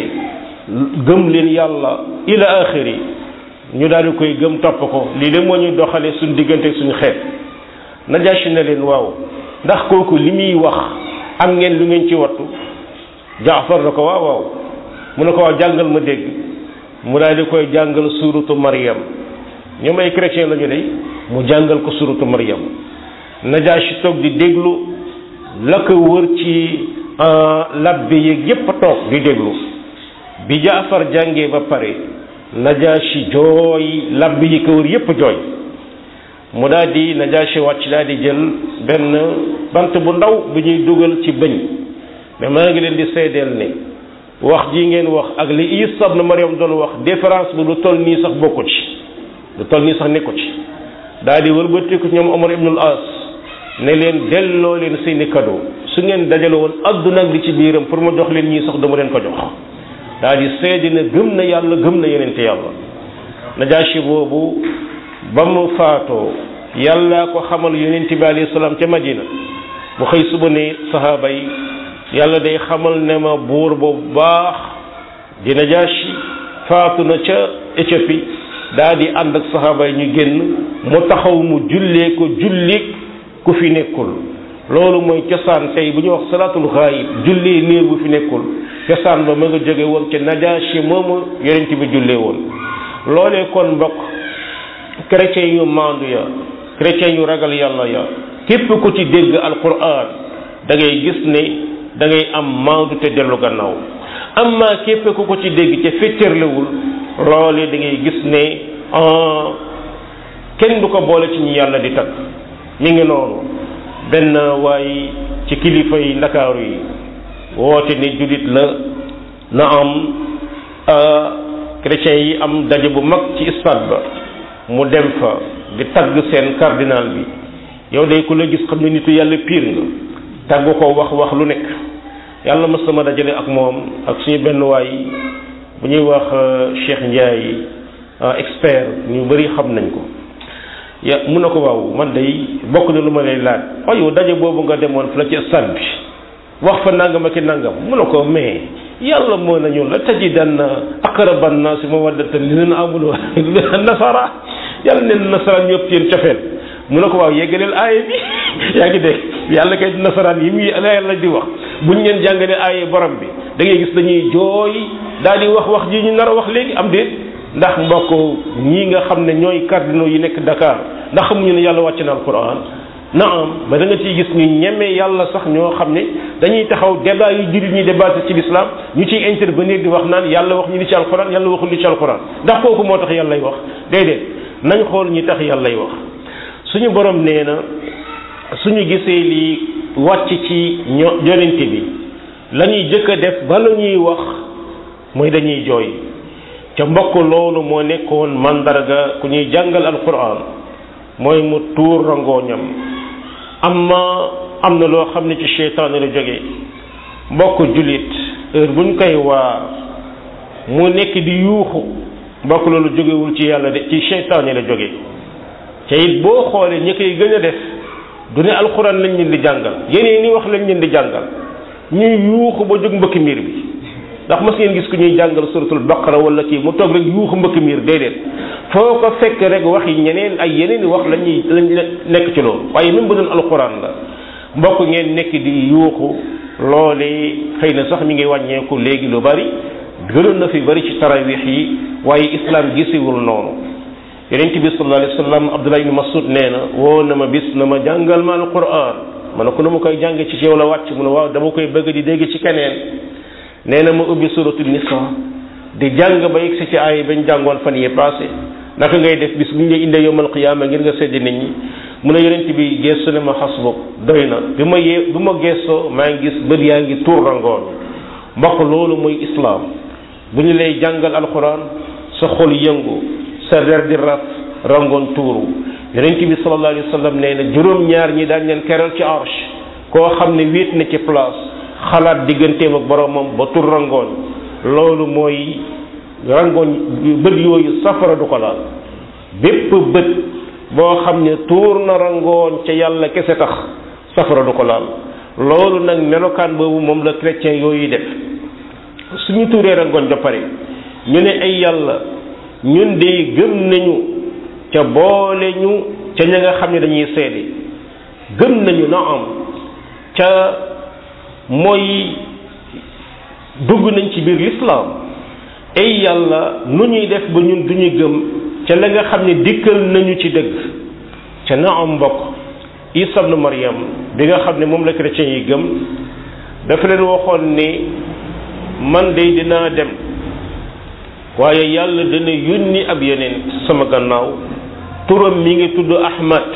gëm leen yàlla ila axiri ñu daal di koy gëm topp ko lii de moo ñuy doxale suñ diggante suñu xeet Najaasi ne leen waaw ndax kooku li muy wax am ngeen lu ngeen ci wattu Jaafar na ko waaw waaw mu ne ko waaw jàngal ma dégg mu daal di koy jàngal suuratu Maryam ñoom ay chrétien la ñu de mu jàngal ko suuratu Maryam Najaasi toog di déglu la ko wër ci labbe yeeg yépp toog di déglu bi Jaafar jàngee ba pare Najaasi jooy labbe yi ko wër yépp jooy mu daal di Najaasi wàcc daal di jël benn bant bu ndaw bu ñuy dugal ci bëñ mais maa ngi leen di seedeel ne wax ji ngeen wax ak li Isa ibn Maryam doon wax différence bi lu toll nii sax bokku ci lu toll nii sax nekku ci daal di wëlbatiku ñoom Omar ibnul As ne leen delloo leen seeni cadeau su ngeen dajale woon adduna ak li ci biiram pour ma jox leen ñii sax dama leen ko jox daal di seede ne gëm na yàlla gëm na yenente yàlla Najaasi boobu ba mu faatoo yàlla ko xamal yonent bi alayhi salaam ca Madina mu xëy suba ne sahaaba yi yàlla day xamal ne ma buur boobu baax di Najaasi faatu na ca Éthiopie daa di ànd ak sahaaba yi ñu génn mu taxaw mu jullee ko julli ku fi nekkul loolu mooy cosaan tey bu ñuy wax salaatul xaayib jullee néew bu fi nekkul cosaan ba ma nga jóge woon ca Najaasi moomu yonent bi jullee woon loolee kon mbokk chrétien yu maandu ya chrétien yu ragal yàlla ya képp ku ci dégg alquran da ngay gis ne da ngay am maandu te dellu gannaaw amma képp ku ko ci dégg te féttarlewul loolee da ngay gis ne kenn du ko boole ci ñi yàlla di tagg mi ngi noonu benn waay ci kilifa yi ndakaaru yi woote ne jullit la na am chrétiens yi am daje bu mag ci stade ba mu dem fa di tagg seen cardinal bi yow day ku la gis xam ne nitu yàlla piir nga tagg ko wax wax lu nekk yàlla mas sama dajale ak moom ak suñu benn waay bu ñuy wax Cheikh Ndiaye expert ñu bëri xam nañ ko ya mun na ko waaw man day bokk na lu ma lay laaj waaye yow daje boobu nga demoon fa la ci stade bi wax fa nangam ak i nangam mun na ko mais yàlla moo nañu la tajidanna aqraba nnaasi mawaddatan lilladina amanu nasara yàlla neen nasaraan ñëpp yéen cofeel mu ne ko waaw yeggaleel aaya bi yaa ngi dégg yàlla kay nasaraan yi muy la yàlla di wax buñ leen jàngalee aaya borom bi da ngay gis dañuy jooy daal di wax wax ji ñu nar a wax léegi am déet ndax mbokk ñii nga xam ne ñooy cardinaux yi nekk Dakar ndax xamuñu ne yàlla wàcc na alquran naam ba da nga ciy gis ñu ñeme yàlla sax ñoo xam ne dañuy taxaw débat yu jullit ñi débatté ci l'islam ñu ciy intervenir di wax naan yàlla wax ñu li ci alquran yàlla waxul li ci alquran ndax kooku moo tax yàllay wax déedéet nañ xool ñi tax yàllay wax suñu borom nee na suñu gisee li wàcc ci ño yonente bi la ñuy jëkk a def ba la ñuy wax mooy dañuy jooy ca mbokk loolu moo nekkoon mandarga ku ñuy jàngal alquran mooy mu tuur rangooñam amma am na loo xam ne ci seytaane la jóge mbokk jullit heure buñ koy waar mu nekk di yuuxu mbokk loolu jógewul ci yàlla de ci seytaane la jóge te it boo xoolee ñi koy gën a def du ne alxuraan lañ leen di jàngal yeneen ni wax lañ leen di jàngal ñuy yuuxu ba jóg mbëkk miir bi ndax mas ngeen gis ku ñuy jàngal suratul baqara wala kii mu toog rek yuuxu mbëkk miir déedéet foo ko fekk rek wax yi ñeneen ay yeneen i wax lañuy lañ nekk ci loolu waaye même bu doon alxuraan la mbokk ngeen nekk di yuuxu loolee xëy na sax mi ngi wàññeeku léegi lu bari gënoon na fi bari ci tarawix yi waaye islam gisiwul noonu yonent bi sallallahu alayhi wa sallam Abdullah ibn Mas'ud nee na woo na ma bis na ma jàngal ma alquran ma ne ko nu ma koy jàng ci yow la wàcc mu ne waaw dama koy bëgg di dégg ci keneen nee na ma ubbi suratul nisa di jàng ba yegsi ci ay bañ jàngoon fan yee passé naka ngay def bis bu ñu indee yowmal qiyaama ngir nga seddi nit ñi mu ne yonent bi gestu ne ma xasbuk doy na bi ma yee bi ma gestoo maa ngi gis bët yaa ngi tuur rangoon mbokk loolu mooy islaam bu ñu lay jàngal alquran sa xol yëngu sa der di raf rangoon tuuru yonent bi sallallahu alayhi wa sallam nee na juróom-ñaar ñi daañ leen keral ci arsh koo xam ne wéet na ci place xalaat digganteem ak boromam ba tur rangoon loolu mooy rangoon bët yooyu safara du ko laal bépp bët boo xam ne tuur na rangoon ca yàlla kese tax safara du ko laal loolu nag melokaan boobu moom la chrétien yooyu def suñu tuuree rangoon ba pare ñu ne ay yàlla ñun de gëm nañu ca boole ñu ca ña nga xam ne dañuy seede gëm nañu na am ca mooy dugg nañ ci biir lislaam ay yàlla nu ñuy def ba ñun duñu gëm ca la nga xam ne dikkal nañu ci dëgg ca na am mbokk isa ibnu maryam bi nga xam ne moom la chrétien yi gëm dafa leen waxoon ni man de dinaa dem waaye yàlla dana yónni ab yeneen sama gannaaw turam mi ngi tudd ahmad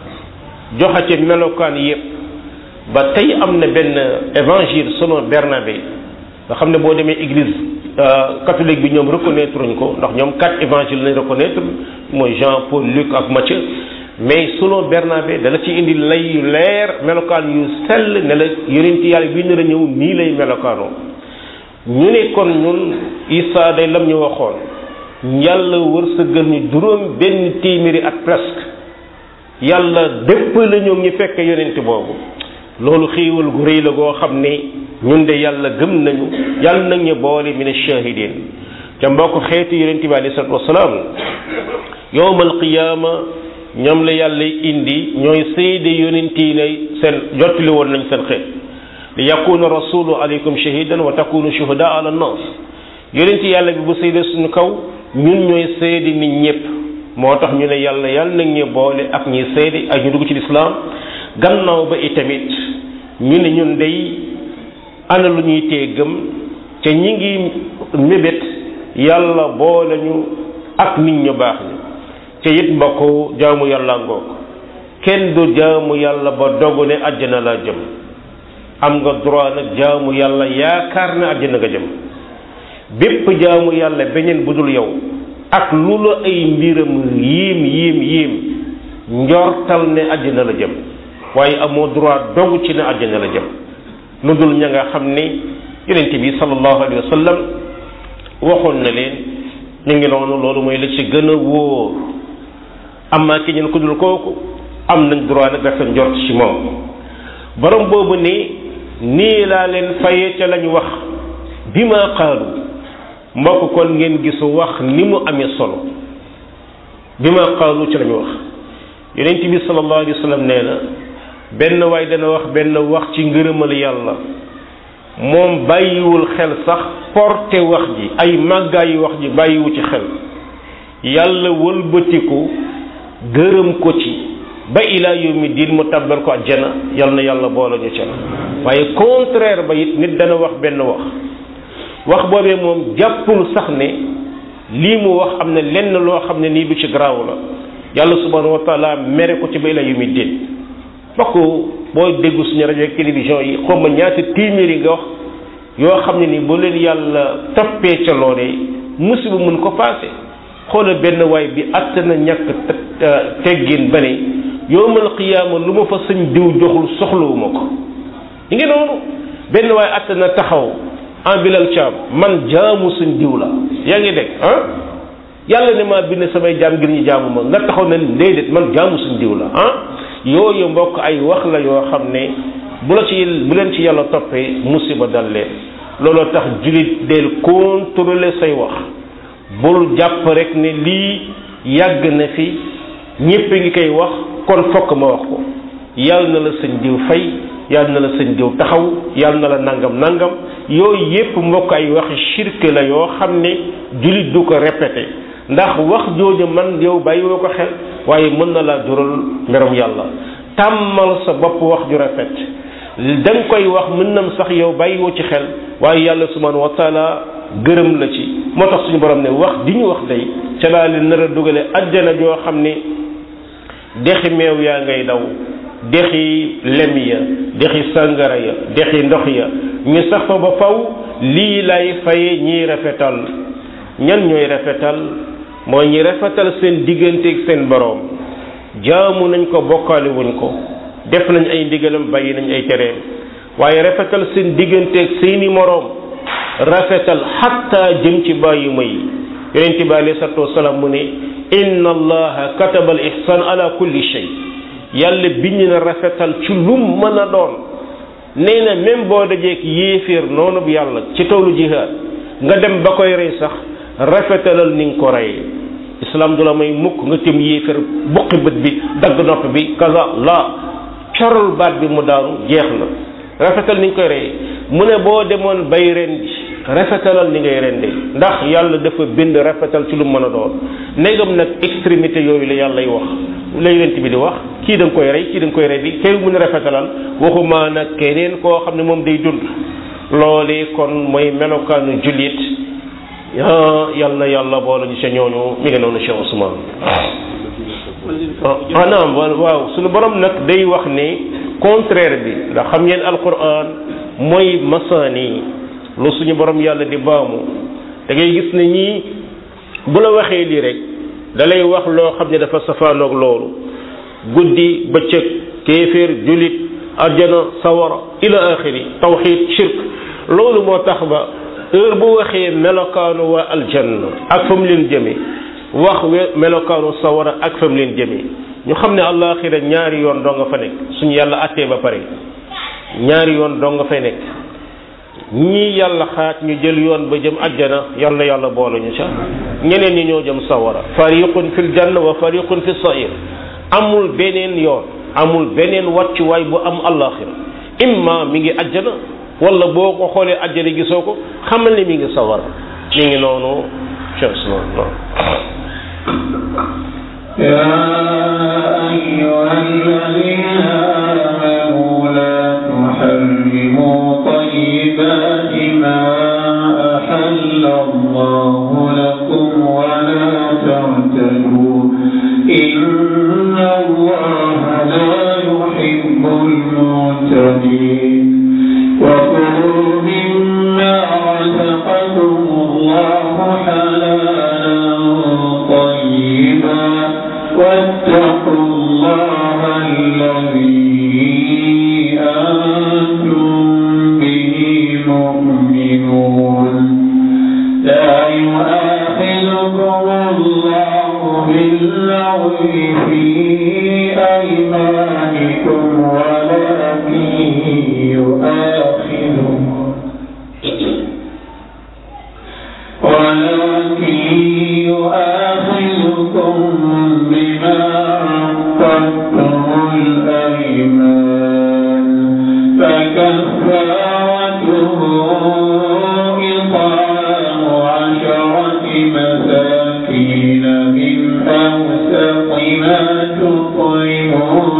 joxe ci melokaan yépp ba tey am na benn évangile selon Bernabé nga xam ne boo demee église catholique bi ñoom reconnaître uñ ko ndax ñoom quatre évangile lañ reconnaître mooy Jean Paul Luc ak Matthieu mais selon Bernabé dala ci indi lay yu leer melokaan yu sell ne la yonent yàlla bi nar a ñëw nii lay melokaanoo ñu ne kon ñun Isa day lam ñu waxoon yàlla wërsëgal ñu juróom benn téeméeri at presque yàlla dépp la ñoom ñu fekk yonent boobu loolu xéewal gu rëy la goo xam ne ñun de yàlla gëm nañu yàlla nag ñu boole min ash-shahidin ca mbokk xeetu yonent bi alayhi salatu wasalaam yowmal qiyaama ñoom la yàlla indi ñooy seede yonent yi ne seen jottali woon nañ seen xeet li yakuna rasulu alaykum shahidan wa takunu shuhada ala nas yonent yàlla bi bu seede suñu kaw ñun ñooy seede nit ñëpp moo tax ñu ne yàlla yàlla nag ñu boole ak ñi seede ak ñu dugg ci lislaam gannaaw ba itamit ñu ne ñun day ana lu ñuy tee gëm te ñi ngi mébét yàlla boole ñu ak nit ñu baax ñi te it mbokk jaamu yàlla ngoog kenn du jaamu yàlla ba dogu ne àjjana laa jëm am nga droit nag jaamu yàlla yaakaar ne àjjana nga jëm bépp jaamu yàlla beneen bu dul yow ak lu la ay mbiram yiim yiim yiim njortal ne àjjana la jëm waaye amoo droit dogu ci ne àjjana la jëm lu dul ña nga xam ne yonent bi sallallahu alayhi wa sallam waxoon na leen ñu ngi noonu loolu mooy la ci gën a wóor amaa ki ñeen ku dul kooku am nañ droit nag dafa njort ci moom borom boobu ni nii laa leen faye ca lañ wax bi ma qaalu mbokk kon ngeen gisu wax ni mu amee solo bi ma qaalu ca lañ wax yonent bi sallallahu alayhi wa sallam nee na benn waay dana wax benn wax ci ngërëmal yàlla moom bàyyiwul xel sax porté wax ji ay màggaayu wax ji bàyyiwu ci xel yàlla wëlbatiku gërëm ko ci ba ila yawmi diin mu tabbal ko àjjana yal na yàlla boole ñu ca waaye contraire ba it nit dana wax benn wax wax boobee moom jàppul sax ne lii mu wax am na lenn loo xam ne nii lu ci garaaw la yàlla subhanahu wa taala mere ko ci ba ila yawmi diin bokk boo déggu suñu rajo ak télévision yi xaw ma ñaata téeméeri nga wax yoo xam ne ni bu leen yàlla toppee ca loolee musiba mun ko paase xoola benn waay bi att na ñàkk teggin ba ne yowmal qiyaama lu ma fa sëñ diw joxul soxlawuma ko yi ngi noonu benn waay att na taxaw en bilal caam man jaamu sëñ diw la yaa ngi dégg ah yàlla ne maa bind samay jaam ngir ñu jaamu ma nga taxaw ne déedéet man jaamu sëñ diw la ah yooyu mbokk ay wax la yoo xam ne bu la ci bu leen ci yàlla toppee musiba dal leen looloo tax jullit del contrôler say wax bul jàpp rek ne lii yàgg na fi ñépp ngi koy wax kon fokk ma wax ko yàlla na la sëñ diw fay yàlla na la sëñ diw taxaw yàlla na la nangam nangam yooyu yépp mbokk ay waxi shirk la yoo xam ne jullit du ko répété ndax wax jooju man yow bàyyiwoo ko xel waaye mën na laa jural mbirum yàlla tàmmal sa bopp wax ju rafet da nga koy wax mën nam sax yow bàyyiwoo ci xel waaye yàlla subhanahu wa taala gërëm la ci moo tax suñu borom ne wax di ñu wax day ca laa leen nar a dugale ajjana joo xam ne dexi meew yaa ngay daw dexi lem ya dexi sàngara ya dexi ndox ya ñu sax fa ba faw lii lay faye ñiy rafetal ñan ñooy rafetal mooy ñi rafetal seen digganteeg seen boroom jaamu nañ ko bokkaale wuñ ko def nañ ay ndigalam bàyyi nañ ay tereem waaye rafetal seen digganteeg seeni moroom rafetal xatta jëm ci bàyyi may yonent bi alayhi salaatu wasalaam mu ne inna allaha kataba al ihsan ala kulli shay yàlla bind na rafetal ci lum mën a doon nee na même boo dajeek yéeféer noonu bu yàlla ci toolu jihaad nga dem ba koy rey sax rafetalal ni nga ko reyee islam du la may mukk nga tim yéeféer buqi bët bi dagg nopp bi kaza la corol baat bi mu daanu jeex na rafetal ni nga koy reyee mu ne boo demoon bay rendi rafetalal ni ngay rende ndax yàlla dafa bind rafetal ci lu mën a doon ndegam nag extrémité yooyu la yàlla y wax la yonent bi di wax kii da nga koy rey kii da nga koy rendi kay mun a rafetalal waxuma nag keneen koo xam ne moom day dund loolee kon mooy melokaanu jullit yal na yàlla boole ñu sa ñooñu mi ngi noonu Cheikh Ousmane ah naam waaw suñu borom nag day wax ne contraire bi ndax xam ngeen alquran mooy masaani lu suñu borom yàlla di baamu da ngay gis ne ñii bu la waxee lii rek da lay wax loo xam ne dafa safaanoog loolu guddi bëccëg kéeféer julit arjana sawara ila axiri tawxid shirk loolu moo tax ba heure bu waxee melokaanu waa aljanna ak fa mu leen jëme wax melokaanu sawara ak fa mu leen jëme ñu xam ne àllaaxira ñaari yoon doo nga fa nekk suñu yàlla attee ba pare ñaari yoon doo nga fay nekk ñii yàlla xaaj ñu jël yoon ba jëm ajjana yal na yàlla boole ñu ca ñeneen ñi ñoo jëm sawara fariqun fil janna wa fariqun fi sair amul beneen yoon amul beneen wàccuwaay bu am àllaaxira imma mi ngi ajjana wala boo ko xoolee ajjana gisoo ko xamal ne mi ngi sawara mi ngi noonu cheikh يا أيها الذين آمنوا لا تحرموا طيبات ما أحل الله لكم ولا تعتدوا إن الله لا يحب المعتدين وكلوا مما رزقكم الله حلالا طيبا واتقوا الله الذي أنتم به مؤمنون لا يؤاخذكم الله باللغو في أيمانكم ولكن يؤاخذكم ولكن يؤاخذكم بما عقدتم الأيمان فكفارته إطعام عشرة مساكين من أوسط ما تطعمون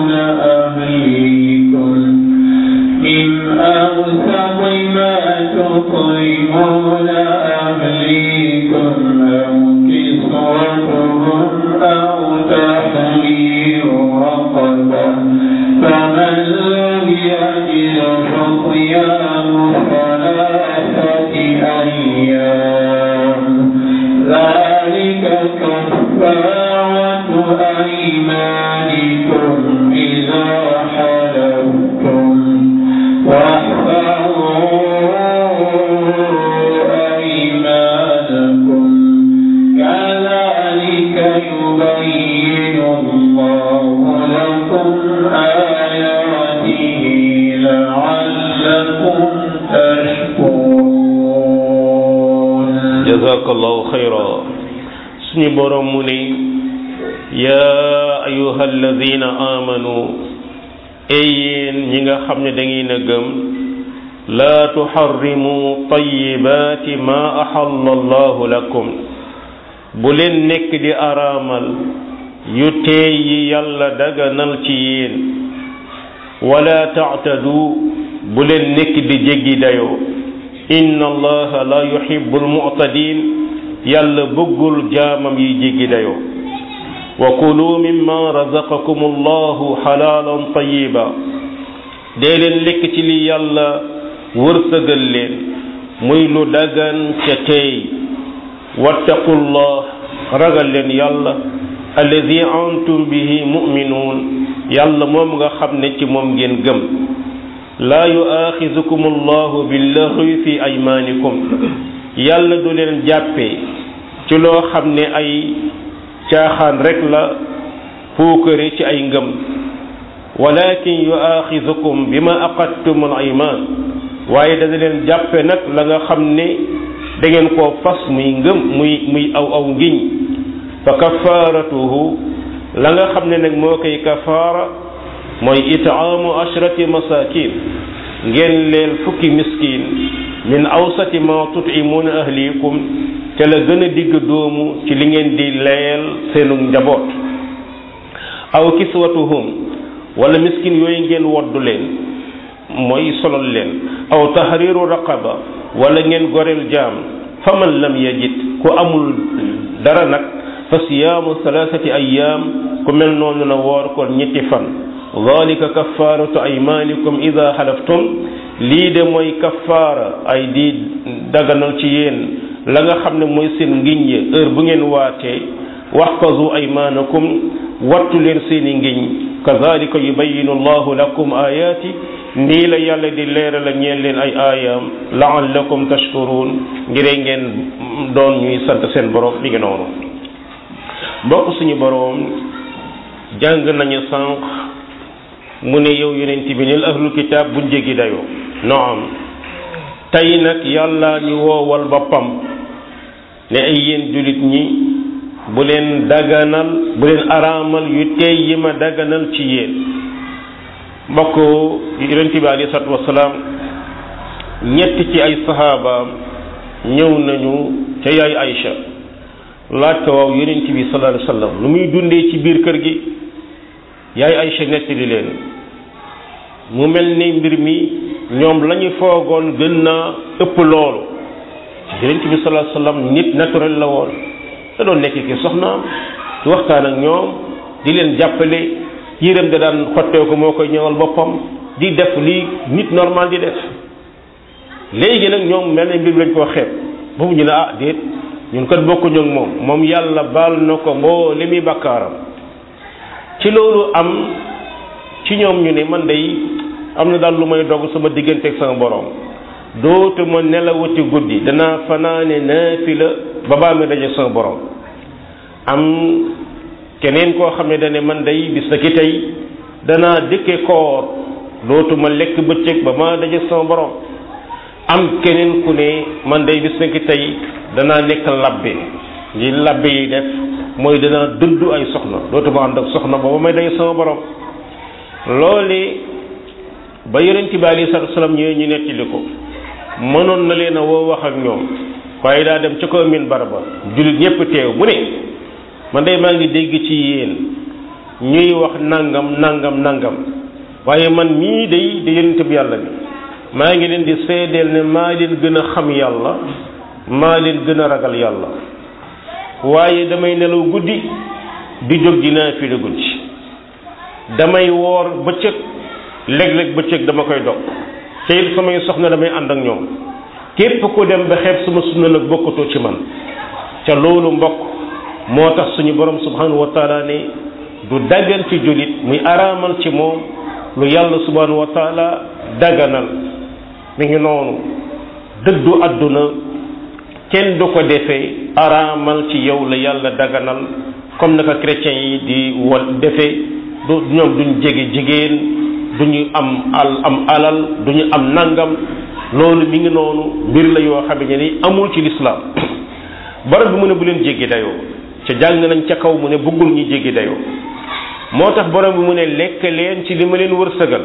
من أوسط ما تطعمون أهليكم أو كسوتهم أو تحرير رقبة فمن لم يجد فصيام ثلاثة أيام ذلك كفارة أيمانكم إذا حلفتم واحفظوا أيمانكم كذلك يبين الله لكم آياته لعلكم تشكرون jazakallahu xayra suñu borom mu ne yaa ayuha alladina amanu ey yéen ñi nga xam ne da ngeen a gëm laa tuxarrimu tayibaati ma axalla allahu lakum bu leen nekk di araamal yu teey yi yàlla daganal ci yéen wala taatadu bu leen nekk di jéggi dayoo inna allaha la yuhibbu almu'tadin yàlla bëggul jaamam yi jéggi dayoo wa kulu mimma razaqakum allahu xalaalan tayiba dee leen lekk ci li yàlla wërsëgal leen muy lu dagan ca teey wattaqullah ragal leen yàlla alladi antum bihi muminuun yàlla moom nga xam ne ci moom ngeen gëm laa yuaaxizukum allahu billaxwi fi aymaanikum yàlla du leen jàppee ci loo xam ne ay caaxaan rek la puukare ci ay ngëm walakin yuaaxizukum bima aqadtum al aymaan waaye dana leen jàppe nag la nga xam ne da ngeen koo fas muy ngëm muy muy aw aw ngiñ fa kafaaratuhu la nga xam ne nag moo koy kafaara mooy itaamu ashrati masakin ngeen leel fukki miskin min awsati ma tutimuuna ahlikum ca la gën a digg doomu ci li ngeen di leel seenu njaboot aw kiswatuhum wala miskin yooyu ngeen woddu leen mooy solol leen aw tahriru raqaba wala ngeen goreel jaam faman lam yajid ku amul dara nag fa siyaamu thalathati ayyam ku mel noonu na woor kon ñetti fan dalika kafaratu aymanikum ida xalaftum lii de mooy kafaara ay di daganal ci yéen la nga xam ne mooy seen ngiñ yi heure bu ngeen waatee waxfazu aymanakum wattu leen seeni ngiñ kazalika yubayinu allahu lakum ayaati nii la yàlla di leeral a ñeen leen ay aayaam laallakum tashkurun ngir ngeen doon ñuy sant seen borom mi ngi noonu mbokk suñu borom jàng nañu sànq mu ne yow yonent bi nil ahlul kitaab buñ jéggi dayoo naam tey nag yàlla ñu woowal boppam ne ay yéen jullit ñi bu leen daganal bu leen araamal yu tey yi ma daganal ci yéen mbokk yonent bi alayhi salaatu wasalaam ñett ci ay saxaabaam ñëw nañu ca yaay Aïcha laaj ko waaw yonent bi sallallahu alayhi wasallam lu muy dundee ci biir kër gi yaay Aïcha nettali leen mu mel ni mbir mi ñoom la ñu foogoon gën naa ëpp loolu yonent bi sallallahu alayhi wasallam nit naturel la woon da doon nekk ki soxnaam di waxtaan ak ñoom di leen jàppale yéreem da daan xottee ko moo koy ñëwal boppam di def li nit normal di def léegi nag ñoom mel na mbir lañ koo xeeb boobu ñu ne ah déet ñun kat bokkuñu ak moom moom yàlla baal na ko mboo li muy bakkaaram ci loolu am ci ñoom ñu ne man day am na daal lu may dogg sama diggante ak sama borom dootuma nelawati guddi danaa fanaane naafila ba baa mi daje sama borom am keneen koo xam ne dane man day bis na ki tey danaa dëkke koor dootuma lekk bëccëg ba ma daje sama borom am keneen ku ne man day bis na ki tey danaa nekk labbe li labbe yi def mooy danaa dund ay soxna dootuma ànd ak soxna ba ba may daje sama borom loole ba yonent bi alayhi salaatu wasalaam ñëwee ñu nettali ko mënoon na leen a woo wax ak ñoom waaye daa dem ca kaw min baraba jullit ñépp teew mu ne man day maa ngi dégg ci yéen ñuy wax nangam nangam nangam waaye man mii day di yonent bi yàlla bi maa ngi leen di seedeel ne maa leen gën a xam yàlla maa leen gën a ragal yàlla waaye damay nelaw guddi di jóg di naafila guddi damay woor bëccëg léeg-léeg bëccëg dama koy dog te it samay soxna damay ànd ak ñoom képp ku dem ba xeeb sama sunna nag bokkatoo ci man ca loolu mbokk moo tax suñu borom subhanahu wa taala ne du daggal ci jullit muy araamal ci moom lu yàlla subhanahu wa taala daganal mi ngi noonu dëddu àdduna kenn du ko defee araamal ci yow la yàlla daganal comme naka chrétiens yi di wal defee du ñoom duñ jege jigéen duñu am al am alal duñu am nangam loolu mi ngi noonu mbir la yoo xam ne ni amul ci lislaam borom bi mu ne bu leen jéggi dayoo ca jàng nañ ca kaw mu ne bëggul ñi jéggi dayoo moo tax borom bi mu ne lekk leen ci li ma leen wërsëgal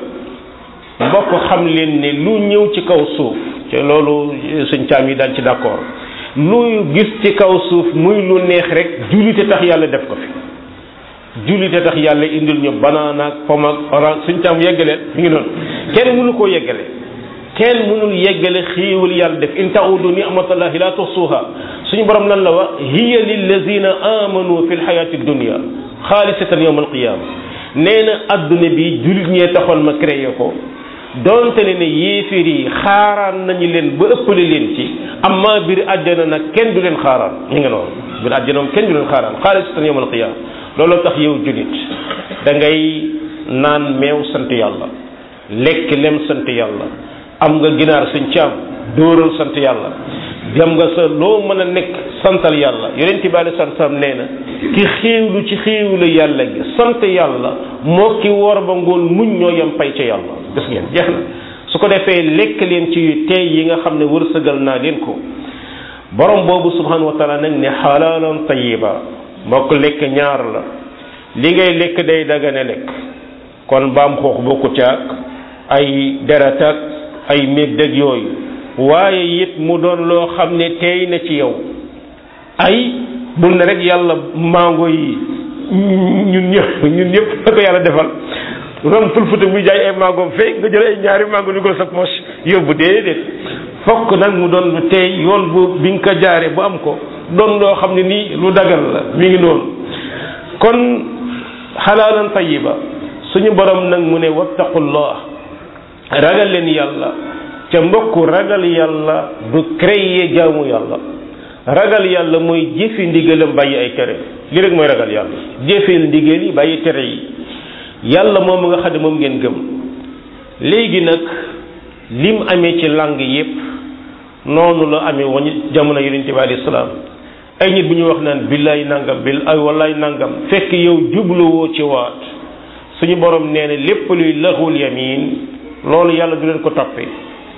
mbokk xam leen ne lu ñëw ci kaw suuf te loolu suñ caam yi daan ci d'accord lu gis ci kaw suuf muy lu neex rek jullite tax yàlla def ko fi jullite tax yàlla indil ñu banaan ak pomme ak orange suñ caam yeggaleen mi ngi noonu kenn mënu koo yeggale kenn mënul yeggale xiiwal yàlla def in taudu ni'matallahi la tuhsuha suñu borom lan la wax hiya lillazina amanu fi lxayati dunia xaalisatan yawma alqiyama nee na adduna bi jullit ñee taxoon ma créé ko donte ne ne yéefir yi xaaraan nañu leen ba ëppale leen ci amma biir àjjana nag kenn du leen xaaraan ñu nga noonu biir àjjana moom kenn du leen xaaraan xaalisatan yawma alqiyama looloo tax yow jullit da ngay naan meew sant yàlla lekk lem sant yàlla am nga ginaar suñ caam dóoral sant yàlla dem nga sa loo mën a nekk santal yàlla yonent bi alei satu salaam nee na ki xéewlu ci xéewlu yàlla gi sant yàlla moo ki woor ba ngoon muñ ñoo yem pay ca yàlla gis ngeen jeex na su ko defee lekk leen ci tey yi nga xam ne wërsëgal naa leen ko borom boobu subhanahu wa taala nag ne xalaalan tayiba mbokk lekk ñaar la li ngay lekk day dagane lekk kon baam xoox bokku caag ay deret ak ay méeg dëgg yooyu waaye it mu doon loo xam ne teey na ci yow ay bul ne rek yàlla mango yi ñun ñëpp ñun ñëpp la ko yàlla defal ron fulfuta muy jaay ay mango fee nga jël ay ñaari mango dugal sa poche yóbbu déedéet fokk nag mu doon lu teey yoon bu bi nga ko jaare bu am ko doon loo xam ne nii lu dagal la mi ngi noonu kon xalaalan tayiba suñu borom nag mu ne wattaqullah ragal leen yàlla ca mbokk ragal yàlla du créer jaamu yàlla ragal yàlla mooy jëfe ndigalam bàyyi ay tere li rek mooy ragal yàlla jëfeel ndigal yi bàyyi tere yi yàlla moom nga xam ne moom ngeen gëm léegi nag lim amee ci langue yépp noonu la amee woon jamono yonente bi alayhi salaam ay nit bu ñu wax naan billaay nangam bil ay wallaay nangam fekk yow jubluwoo ci waat suñu borom nee na lépp luy laxul yamin loolu yàlla du leen ko toppee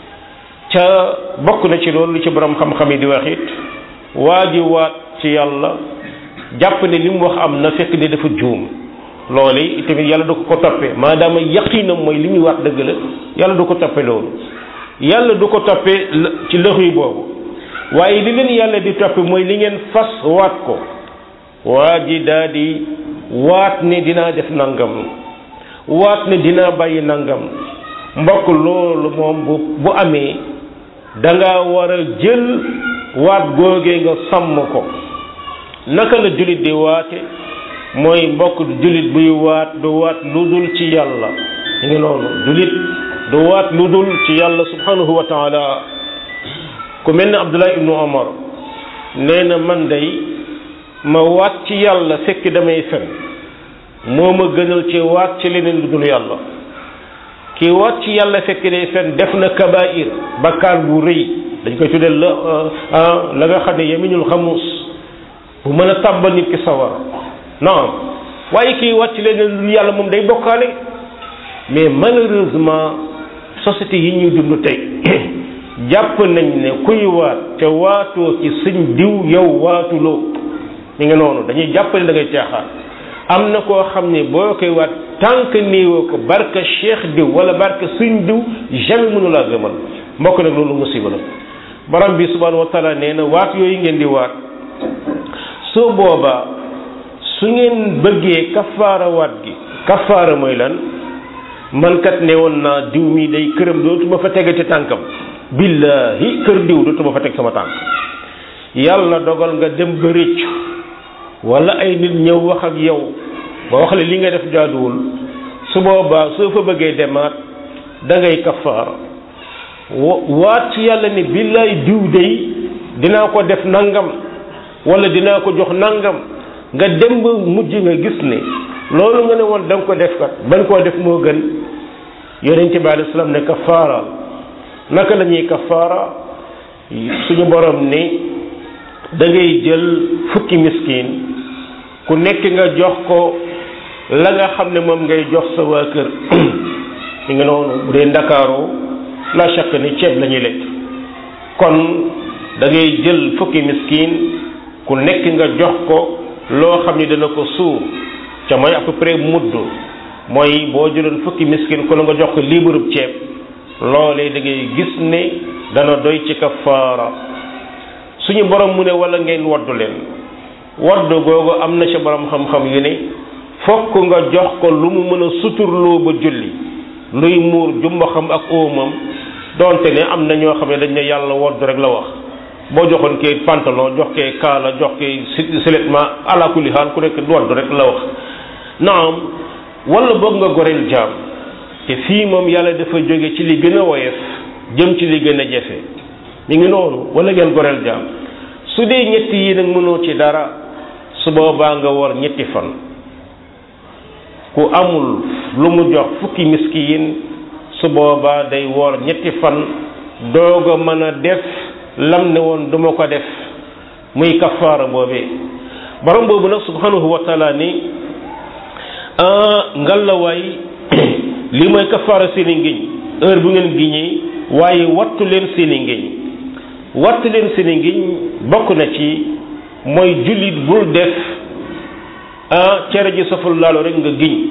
ca bokk na ci loolu lu ci borom xam-xam yi di wax it waa ji waat ci yàlla jàpp ne li mu wax am na fekk ne dafa juum loolu itamit yàlla du ko ko toppee maadaama yaqinam mooy li muy wax dëgg la yàlla du ko toppee loolu yàlla du ko toppee ci lëxu yi boobu waaye li leen yàlla di toppee mooy li ngeen fas waat ko waa ji daa di waat ne dinaa def nangam waat ne dinaa bàyyi nangam mbokk loolu moom bu bu amee da nga war a jël waat googee nga sàmm ko naka la jullit di waate mooy mbokk jullit buy waat du waat lu dul ci yàlla ñu ngi noonu jullit du waat lu dul ci yàlla subhanahu wa taala ku mel ne Abdullah ibnu Omar nee na man day ma waat ci yàlla fekk damay fen moo ma gënal ci waat ci leneen lu dul yàlla kii waat ci yàlla fekk day fen def na kabair bakkaar bu rëy dañ koy tuddee la la nga xam ne yeminul xamuus bu mën a tàbbal nit ki sawar non waaye kii waat ci leneen lu yàlla moom day bokkaale mais malheureusement société yi ñuy dund tey jàpp nañ ne kuy waat te waatoo ci sëñ diw yow waatuloo mi nga noonu dañuy jàpp ne da ngay caaxaan am na koo xam ne boo koy waat tànk néewoo ko barka cheikh diw wala barka sëñ diw jamais mënu laa gëmal mbokk nag loolu musiba la borom bi subhanahu wa taala nee na waat yooyu ngeen di waat soo boobaa su ngeen bëggee kafaara waat gi kafaara mooy lan man kat ne woon naa diw mi day këram dootuma fa tegati tànkam billahi kër diw dootuma fa teg sama tànk yàlla dogal nga dem ba rëccu wala ay nit ñëw wax ak yow ba wax la li nga def jaaduwul su boobaa soo fa bëggee demaat da ngay kafaara waat ci yàlla ne billaay diw day dinaa ko def nangam wala dinaa ko jox nangam nga dem ba mujj nga gis ne loolu nga ne woon da nga ko def kat bañ koo def moo gën yonente bi alei salaam ne kafaara naka la ñuy kafaara suñu borom ni da ngay jël fukki miskin ku nekk nga jox ko la nga xam ne moom ngay jox sa waa kër mi nga noonu bu dee ndakaaroo la chaque ni ceeb la ñuy lekk kon da ngay jël fukki miskin ku nekk nga jox ko loo xam ni dana ko suur ca mooy à peu près mudd mooy boo jëloon fukki miskin ku la nga jox ko liibarub ceeb loolee da ngay gis ne dana doy ci kafaara suñu borom mu ne wala ngeen waddu leen waddu googu am na ci borom xam-xam yu ne fokk nga jox ko lu mu mën a suturloo ba julli luy muur jumba xam ak óomam donte ne am na ñoo xam ne dañ ne yàlla waddu rek la wax boo joxoon kee pantalon jox kee kaala jox kee siletma ala kulli xaal ku nekk waddu rek la wax naam wala boog nga goreel jaam te fii moom yàlla dafa jóge ci li gën a woyof jëm ci li gën a jafe mi ngi noonu wala ngeen goreel jaam su dee ñetti yi nag mënoo ci dara su boobaa nga war ñetti fan ku amul lu mu jox fukki miskiin su boobaa day woor ñetti fan doog a mën a def lam ne woon duma ko def muy kafaara boobee borom boobu nag subhanahu wa taala ni ngalawaay li mooy kafaara seeni ngiñ heure bu ngeen giñee waaye wattu leen seeni ngiñ wattu leen seeni ngiñ bokk na ci mooy jullit bul def ah cere ji saful laalo rek nga giñ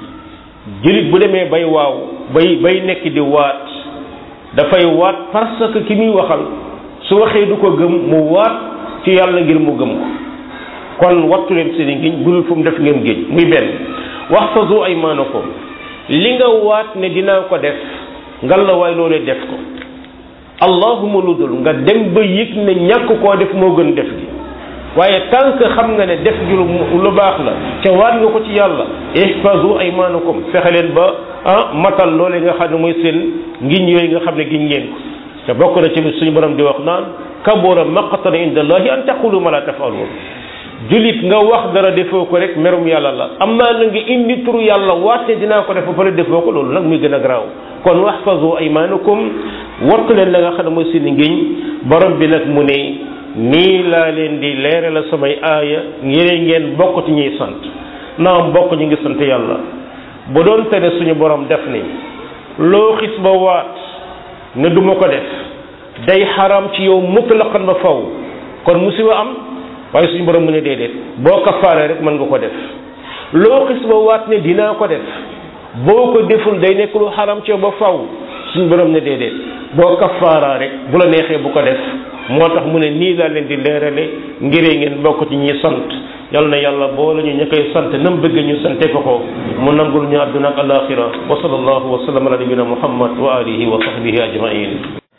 jullit bu demee bay waaw bay bay nekk di waat dafay waat parce que ki muy waxal su waxee du ko gëm mu waat ci yàlla ngir mu gëm ko kon wattu leen seeni ngiñ budul fu mu def ngeen géej muy benn waxfazu aymanakum li nga waat ne dinaa ko def ngal la waay loolee def ko allahuma lu dul nga dem ba yëg ne ñàkk koo def moo gën def gi waaye tant que xam nga ne def gi lu baax la ca waat nga ko ci yàlla ihfazu aymanakum fexe leen ba ah matal loolee nga xam ne mooy seen ngiñ yooyu nga xam ne giñ ngeen ko te bokk na ci suñu borom di wax naan kabura maqtan inda allahi an taqulu ma la tafalun julit nga wax dara defoo ko rek merum yàlla la amaa na nga indi turu yàlla waate dinaa ko def ba pare defoo ko loolu nag muy gën a garaaw kon waxfazu aymanakum wattu leen la nga xam ne mooy seen ngiñ borom bi nag mu ne nii laa leen di leere la samay aaya ngir ngeen bokk ci ñuy sant naam bokk ñu ngi sant yàlla bu doon tere suñu borom def ni loo xis ba waat ne duma ko def day xaram ci yow mutlaqan ba faw kon musiba am waaye suñu borom mu ne déedéet boo kafaaree rek mën nga ko def loo xis ba waat ne dinaa ko def boo ko deful day nekk lu xaram ci yow ba faw suñu borom ne déedéet boo kafaaraa rek bu la neexee bu ko def moo tax mu ne nii laa leen di leerale ngiree ngeen bokk ci ñi sant yal na yàlla boole ñu ña koy sant nam bëgg ñu sante ko ko mu nangul ñu àdduna ak alaxira wa sallallahu wa sallam ala nabina muhammad wa alihi wa sahbihi ajmain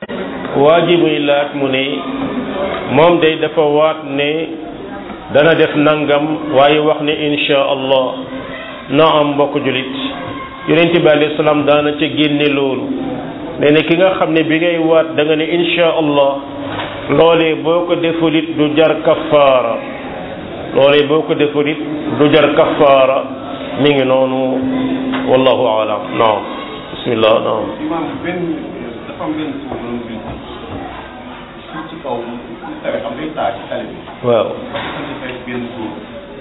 waa ji muy laaj mu ne moom day dafa waat ne dana def nangam waaye wax ne insha allah na am mbokk julit yonent bi alayhi salaam daana ca génne loolu nee na ki nga xam ne bi ngay waat da nga ne insha allah loolee boo ko defulit du jar kafaara loolee boo ko defulit du jar kafaara mi ngi noonu wallahu alam naam bismillah naam imam benn dafa am benn suuf noonu bi suuf ci kaw tawe xam day taa ci tali bi waaw dafa defee benn suuf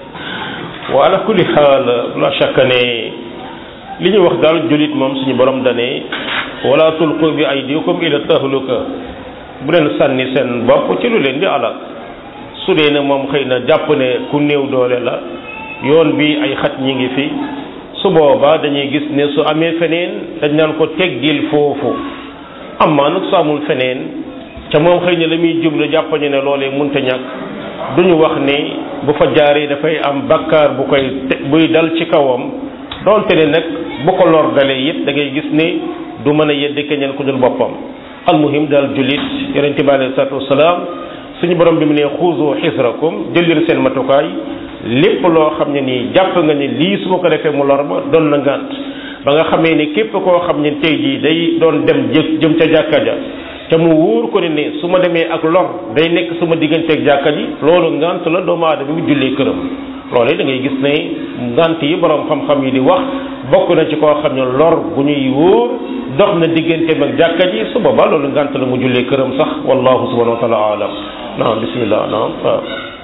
wa ala kulli xaal la shakka ne li ñu wax daal julit moom suñu borom dane wala tulqu bi aydikum ila tahluka bu leen sànni seen bopp ci lu leen di alal su dee ne moom xëy na jàpp ne ku néew doole la yoon bi ay xat ñi ngi fi su boobaa dañuy gis ne su amee feneen dañ naan ko teggil foofu amaa nag su amul feneen ca moom xëy na la muy jublu jàpp ñu ne loolee munta ñàkk duñu wax ne bu fa jaaree dafay am bakkaar bu koy te buy dal ci kawam donte ne nag bu ko lor dalee it da ngay gis ne du mën a yedde keneen ku dul boppam almuhim daal jullit yonente bi alayhi salaatu wasalaam suñu borom bi mu ne xuuzu xisrakum jël leen seen matukaay lépp loo xam ne nii jàpp nga ne lii su ma ko defee mu lor ma doon na ngànt ba nga xamee ni képp koo xam ne tey jii day doon dem jë jëm ca jàkka ja te mu wóor ko ne ne su ma demee ak lor day nekk sama digganteeg jàkka ji loolu ngant la doomu aadama bi jullee këram loolu da ngay gis ne ngant yi borom xam-xam yi di wax bokk na ci koo xam ne lor bu ñuy wóor dox na digganteem ak jàkka ji su boobaa loolu ngant la mu jullee këram sax wallahu subhanahu wa taala alam naam bismillah naam waaw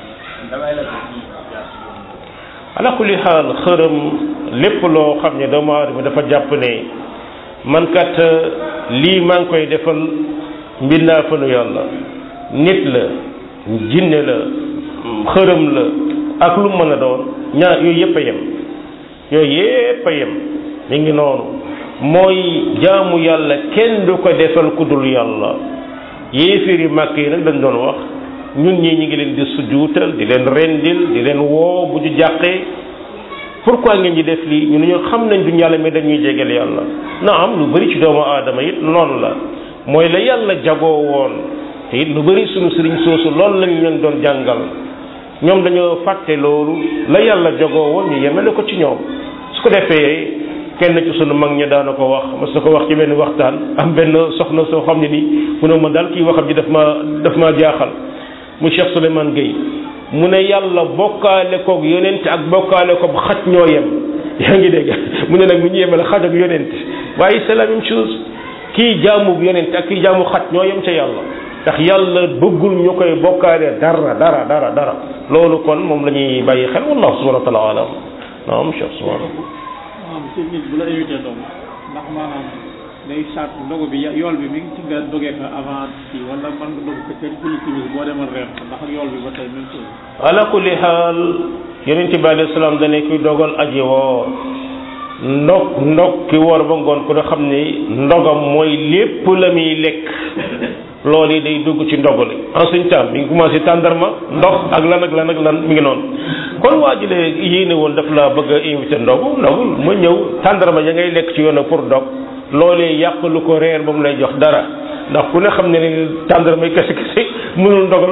ala kulli xaal xërëm lépp loo xam ne doomu aadama dafa jàpp ne man kat lii maa ngi koy defal mbindaa fanu yàlla nit la jinne la xërëm la ak lu mën a doon ñaar yooyu yëpp a yem yooyu yëpp a yem mi ngi noonu mooy jaamu yàlla kenn du ko defal ku dul yàlla yéeféeri màkk yi nag dañ doon wax ñun ñii ñi ngi leen di sujuutal di leen rendil di leen woo bu ñu jàqee pourquoi ngeen di def lii ñu ne ñu xam nañ duñ yàlla mais dañuy jegeel yàlla na am lu bari ci doomu aadama it noonu la mooy la yàlla jagoo woon te it lu bari suñu sëriñ soosu loolu lañ leen doon jàngal ñoom dañoo fàtte loolu la yàlla jagoo woon ñu yemale ko ci ñoom su ko defee kenn ci sunu mag ñi daana ko wax mas na ko wax ci benn waxtaan am benn soxna soo xam ne nii mu ne ma daal kii waxam ji daf ma daf maa jaaxal mu Cheikh Souleymane Gueye mu ne yàlla bokkaale koog yonent ak bokkaale ko xaj ñoo yem yaa ngi dégg mu ne nag mu ñu yemale xaj ak yonent waaye c'est la même chose kii jaamu yonent ak kii jaamu xaj ñoo yem ca yàlla ndax yàlla bëggul ñu koy bokkaale dara dara dara dara loolu kon moom la ñuy bàyyi xel wallahu subhanahu wa taala alam naam Cheikh subhanahu maanaam si nit bu la invité doom ndax maanaam day saat ndogu bi yool bi mi ngi ci nga dogee fa avant ci wala man nga dog ko ca julli timis boo demoon reer ndax ak yool bi ba tey même chose ala kulli xaal yonent bi alayhi salaam dane kuy dogal aji woor ndog ndog ki woor ba ngoon ku ne xam ni ndogam mooy lépp la muy lekk loolu yi day dugg ci ndog li en suñ temps mi ngi commencé tàndarma ndox ak lan ak lan ak lan mi ngi noonu kon waa ji lee yéene woon daf laa bëgg a invité ndogu ndogul ma ñëw tàndarma ya ngay lekk ci yoon pour dog loolee yàq lu ko reer ba mu lay jox dara ndax ku ne xam ne ni tàndarma kese kese mënul ndogal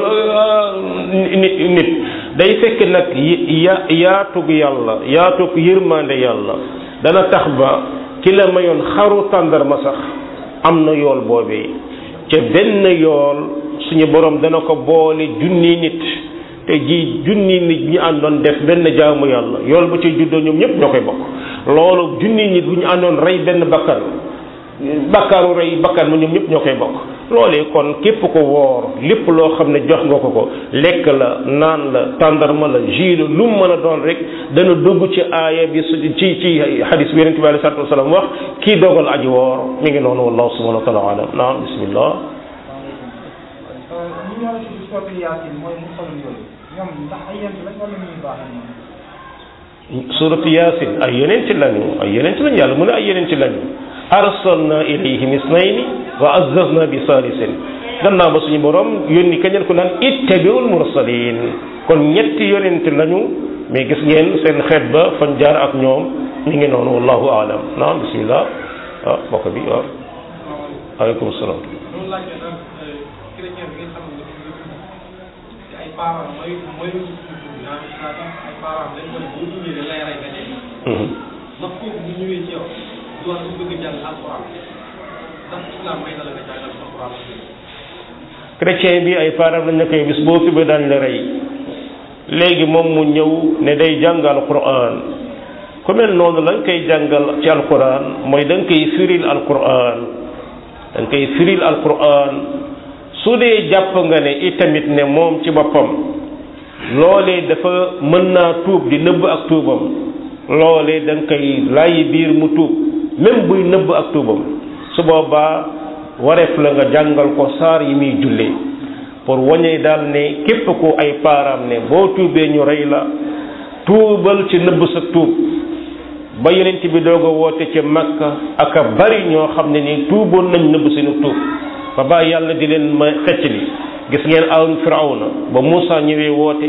nit nit day fekk nag ya yaatug yàlla yaatug yërmande yàlla dana tax ba ki la mayoon xaru tàndarma sax am na yool boobee ca benn yool suñu borom dana ko boole junni nit te ji junni nit ñu àndoon def benn jaamu yàlla yool ba ci juddoo ñoom ñëpp ñoo koy bokk loolu junni nit bu ñu àndoon rey benn bakkan bakkaaru rey bakkan ma ñoom ñëpp ñoo koy bokk loolee kon képp ko woor lépp loo xam ne jox nga ko ko lekk la naan la tàndarma la jus la lu mu mën a doon rek dana dugg ci aaya bi su ci ci hadis bi yonente bi alei salatu wasalaam wax kii dogal aji woor mi ngi noonu wallahu subhanahu wa taala alam naam bismillah ñi ñoo ci sotti yaasin mooy mu xolum yooyu ñoom ndax ay yent lañ wala ñuy baax ñoom suratu yaasin ay yonent lañu ay yonent lañu yàlla mu ne ay yonent lañu arsalna ilayhim isnayni wa azzazna bi salisin gannaaw ba suñu borom yónni kañal ko naan ittabiul mursalin kon ñetti yonent lañu mais gis ngeen seen xeet ba fan jaar ak ñoom ñu ngi noonu wallahu aalam naam bismillah ah mbokk bi waaw aleykum salaam loolu laajte nag chrétien bi nga xam ne ci ay parents mooy mooy lu ci tudd naan saa tax ay parents dañ ko ne boo ñëwee dañ lay rey nga dee ndax kooku bu ñëwee ci yow doon bu bëgg jàng alquran ndax islam may na la nga jàngal alquran chrétien bi ay parents lañ ne koy bis boo fi ba daañ la rey léegi moom mu ñëw ne day jàngal alquran ku mel noonu lañ koy jàngal ci alquran mooy da nga koy firil alquran da nga koy firil alquran su dee jàpp nga ne itamit ne moom ci boppam loolee dafa mën naa tuub di nëbb ak tuubam loolee da nga koy laayi biir mu tuub même buy nëbb ak tuubam su boobaa wareef la nga jàngal ko saar yi muy jullee pour wañee daal ne képp ku ay paaraam ne boo tuubee ñu rey la tuubal ci nëbb sa tuub ba yonent bi doog a woote ca Makka ak a bari ñoo xam ne ni tuuboon nañ nëbb seenu tuub ba ba yàlla di leen ma xecc li gis ngeen awn firawna ba Muusa ñëwee woote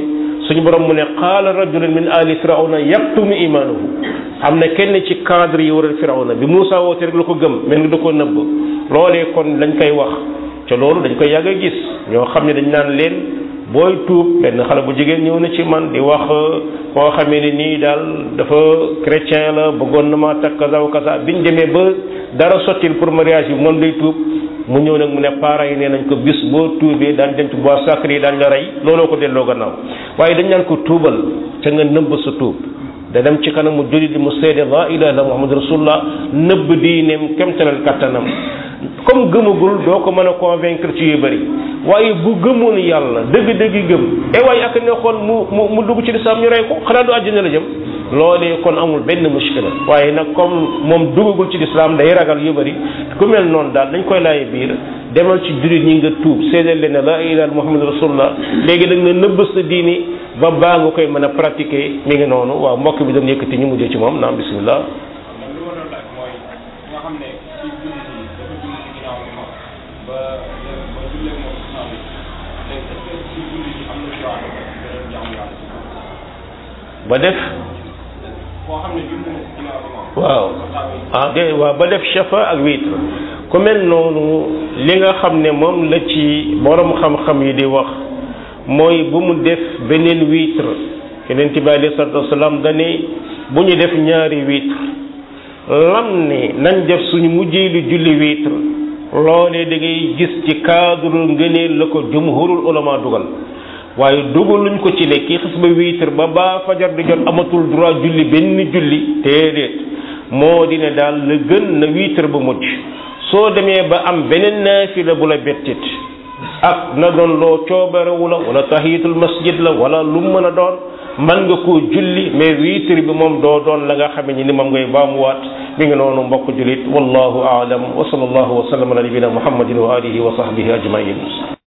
suñu borom mu ne qaala rajulun min ali firawna yaktumu imaanahu am na kenn ci cadre yi waral firawna bi Moussa woote rek la ko gëm mel ni da koo nëbb loolee kon dañ koy wax ca loolu dañ koy yàgg a gis ñoo xam ne dañ naan leen booy tuub benn xale bu jigéen ñëw na ci man di wax koo xamee ne nii daal dafa chrétien la bëggoon na ma takk kaza wa kaza biñ demee ba dara sottil pour mariage bi moom day tuub mu ñëw nag mu ne parents yi nee nañ ko bis boo tuubee daan dem ci bois sacré yi daan la rey looloo ko delloo gannaaw waaye dañ naan ko tuubal te nga nëbb sa tuub da dem ci kanamu jullit di mu seede la ilaha illallah muhammad rasulullah nëbb diineem kemtalal kattanam comme gëmagul doo ko mën a convaincre ci yu bëri waaye bu gëmoon yàlla dëgg-dëgg gëm e waaye ak ne xool mu mu mu dugg ci lislaam ñu rey ko xanaa du àjjana la jëm loolee kon amul benn mushkila waaye nag comme moom duggagul ci lislaam day ragal yu bëri ku mel noonu daal dañ koy laaye biir demal ci jullit ñi nga tuub seedeel leen ne la ilaha muhammad rasulullah léegi da nga nëbb sa diini ba baa nga koy mën a pratiquer mi ngi noonu waaw mbokk bi doon yëkkati ñu mujjee ci moom naam bismillah man li ma doon laaj mooy nga xam ne ci julli bi dafa julli ci ginnaaw imam ba ba jullee moom islam bi léegi est-ce que ci julli bi am na droit de beneen jaamu yàlla ba def koo xam ne julli na ci ginnaaw imam waaw ah de waaw ba def shafa ak witre ku mel noonu li nga xam ne moom la ci borom xam-xam yi di wax mooy bu mu def beneen witre yeneen bi alayhi salaatu wasalaam dane bu ñu def ñaari witre lam ne nañ def suñu mujjee lu julli witre loolee da ngay gis ci cadre ngëneel la ko jumhurul ulama dugal waaye dugaluñ ko ci ne kii xis ba witre ba ba fajar di jot amatul droit julli benn julli déedéet moo di ne daal la gën na witre ba mujj soo demee ba am beneen naafila bu la bettit ak na doon loo coobarewu la wala tahiyatul masjid la wala lu mu mën a doon man nga koo julli mais witre bi moom doo doon la nga xame ni moom ngay baamuwaat mi ngi noonu mbokk jullit wallahu aalam wa sallallahu wa sallam ala nabina muhammadin wa alihi wa sahbihi ajmain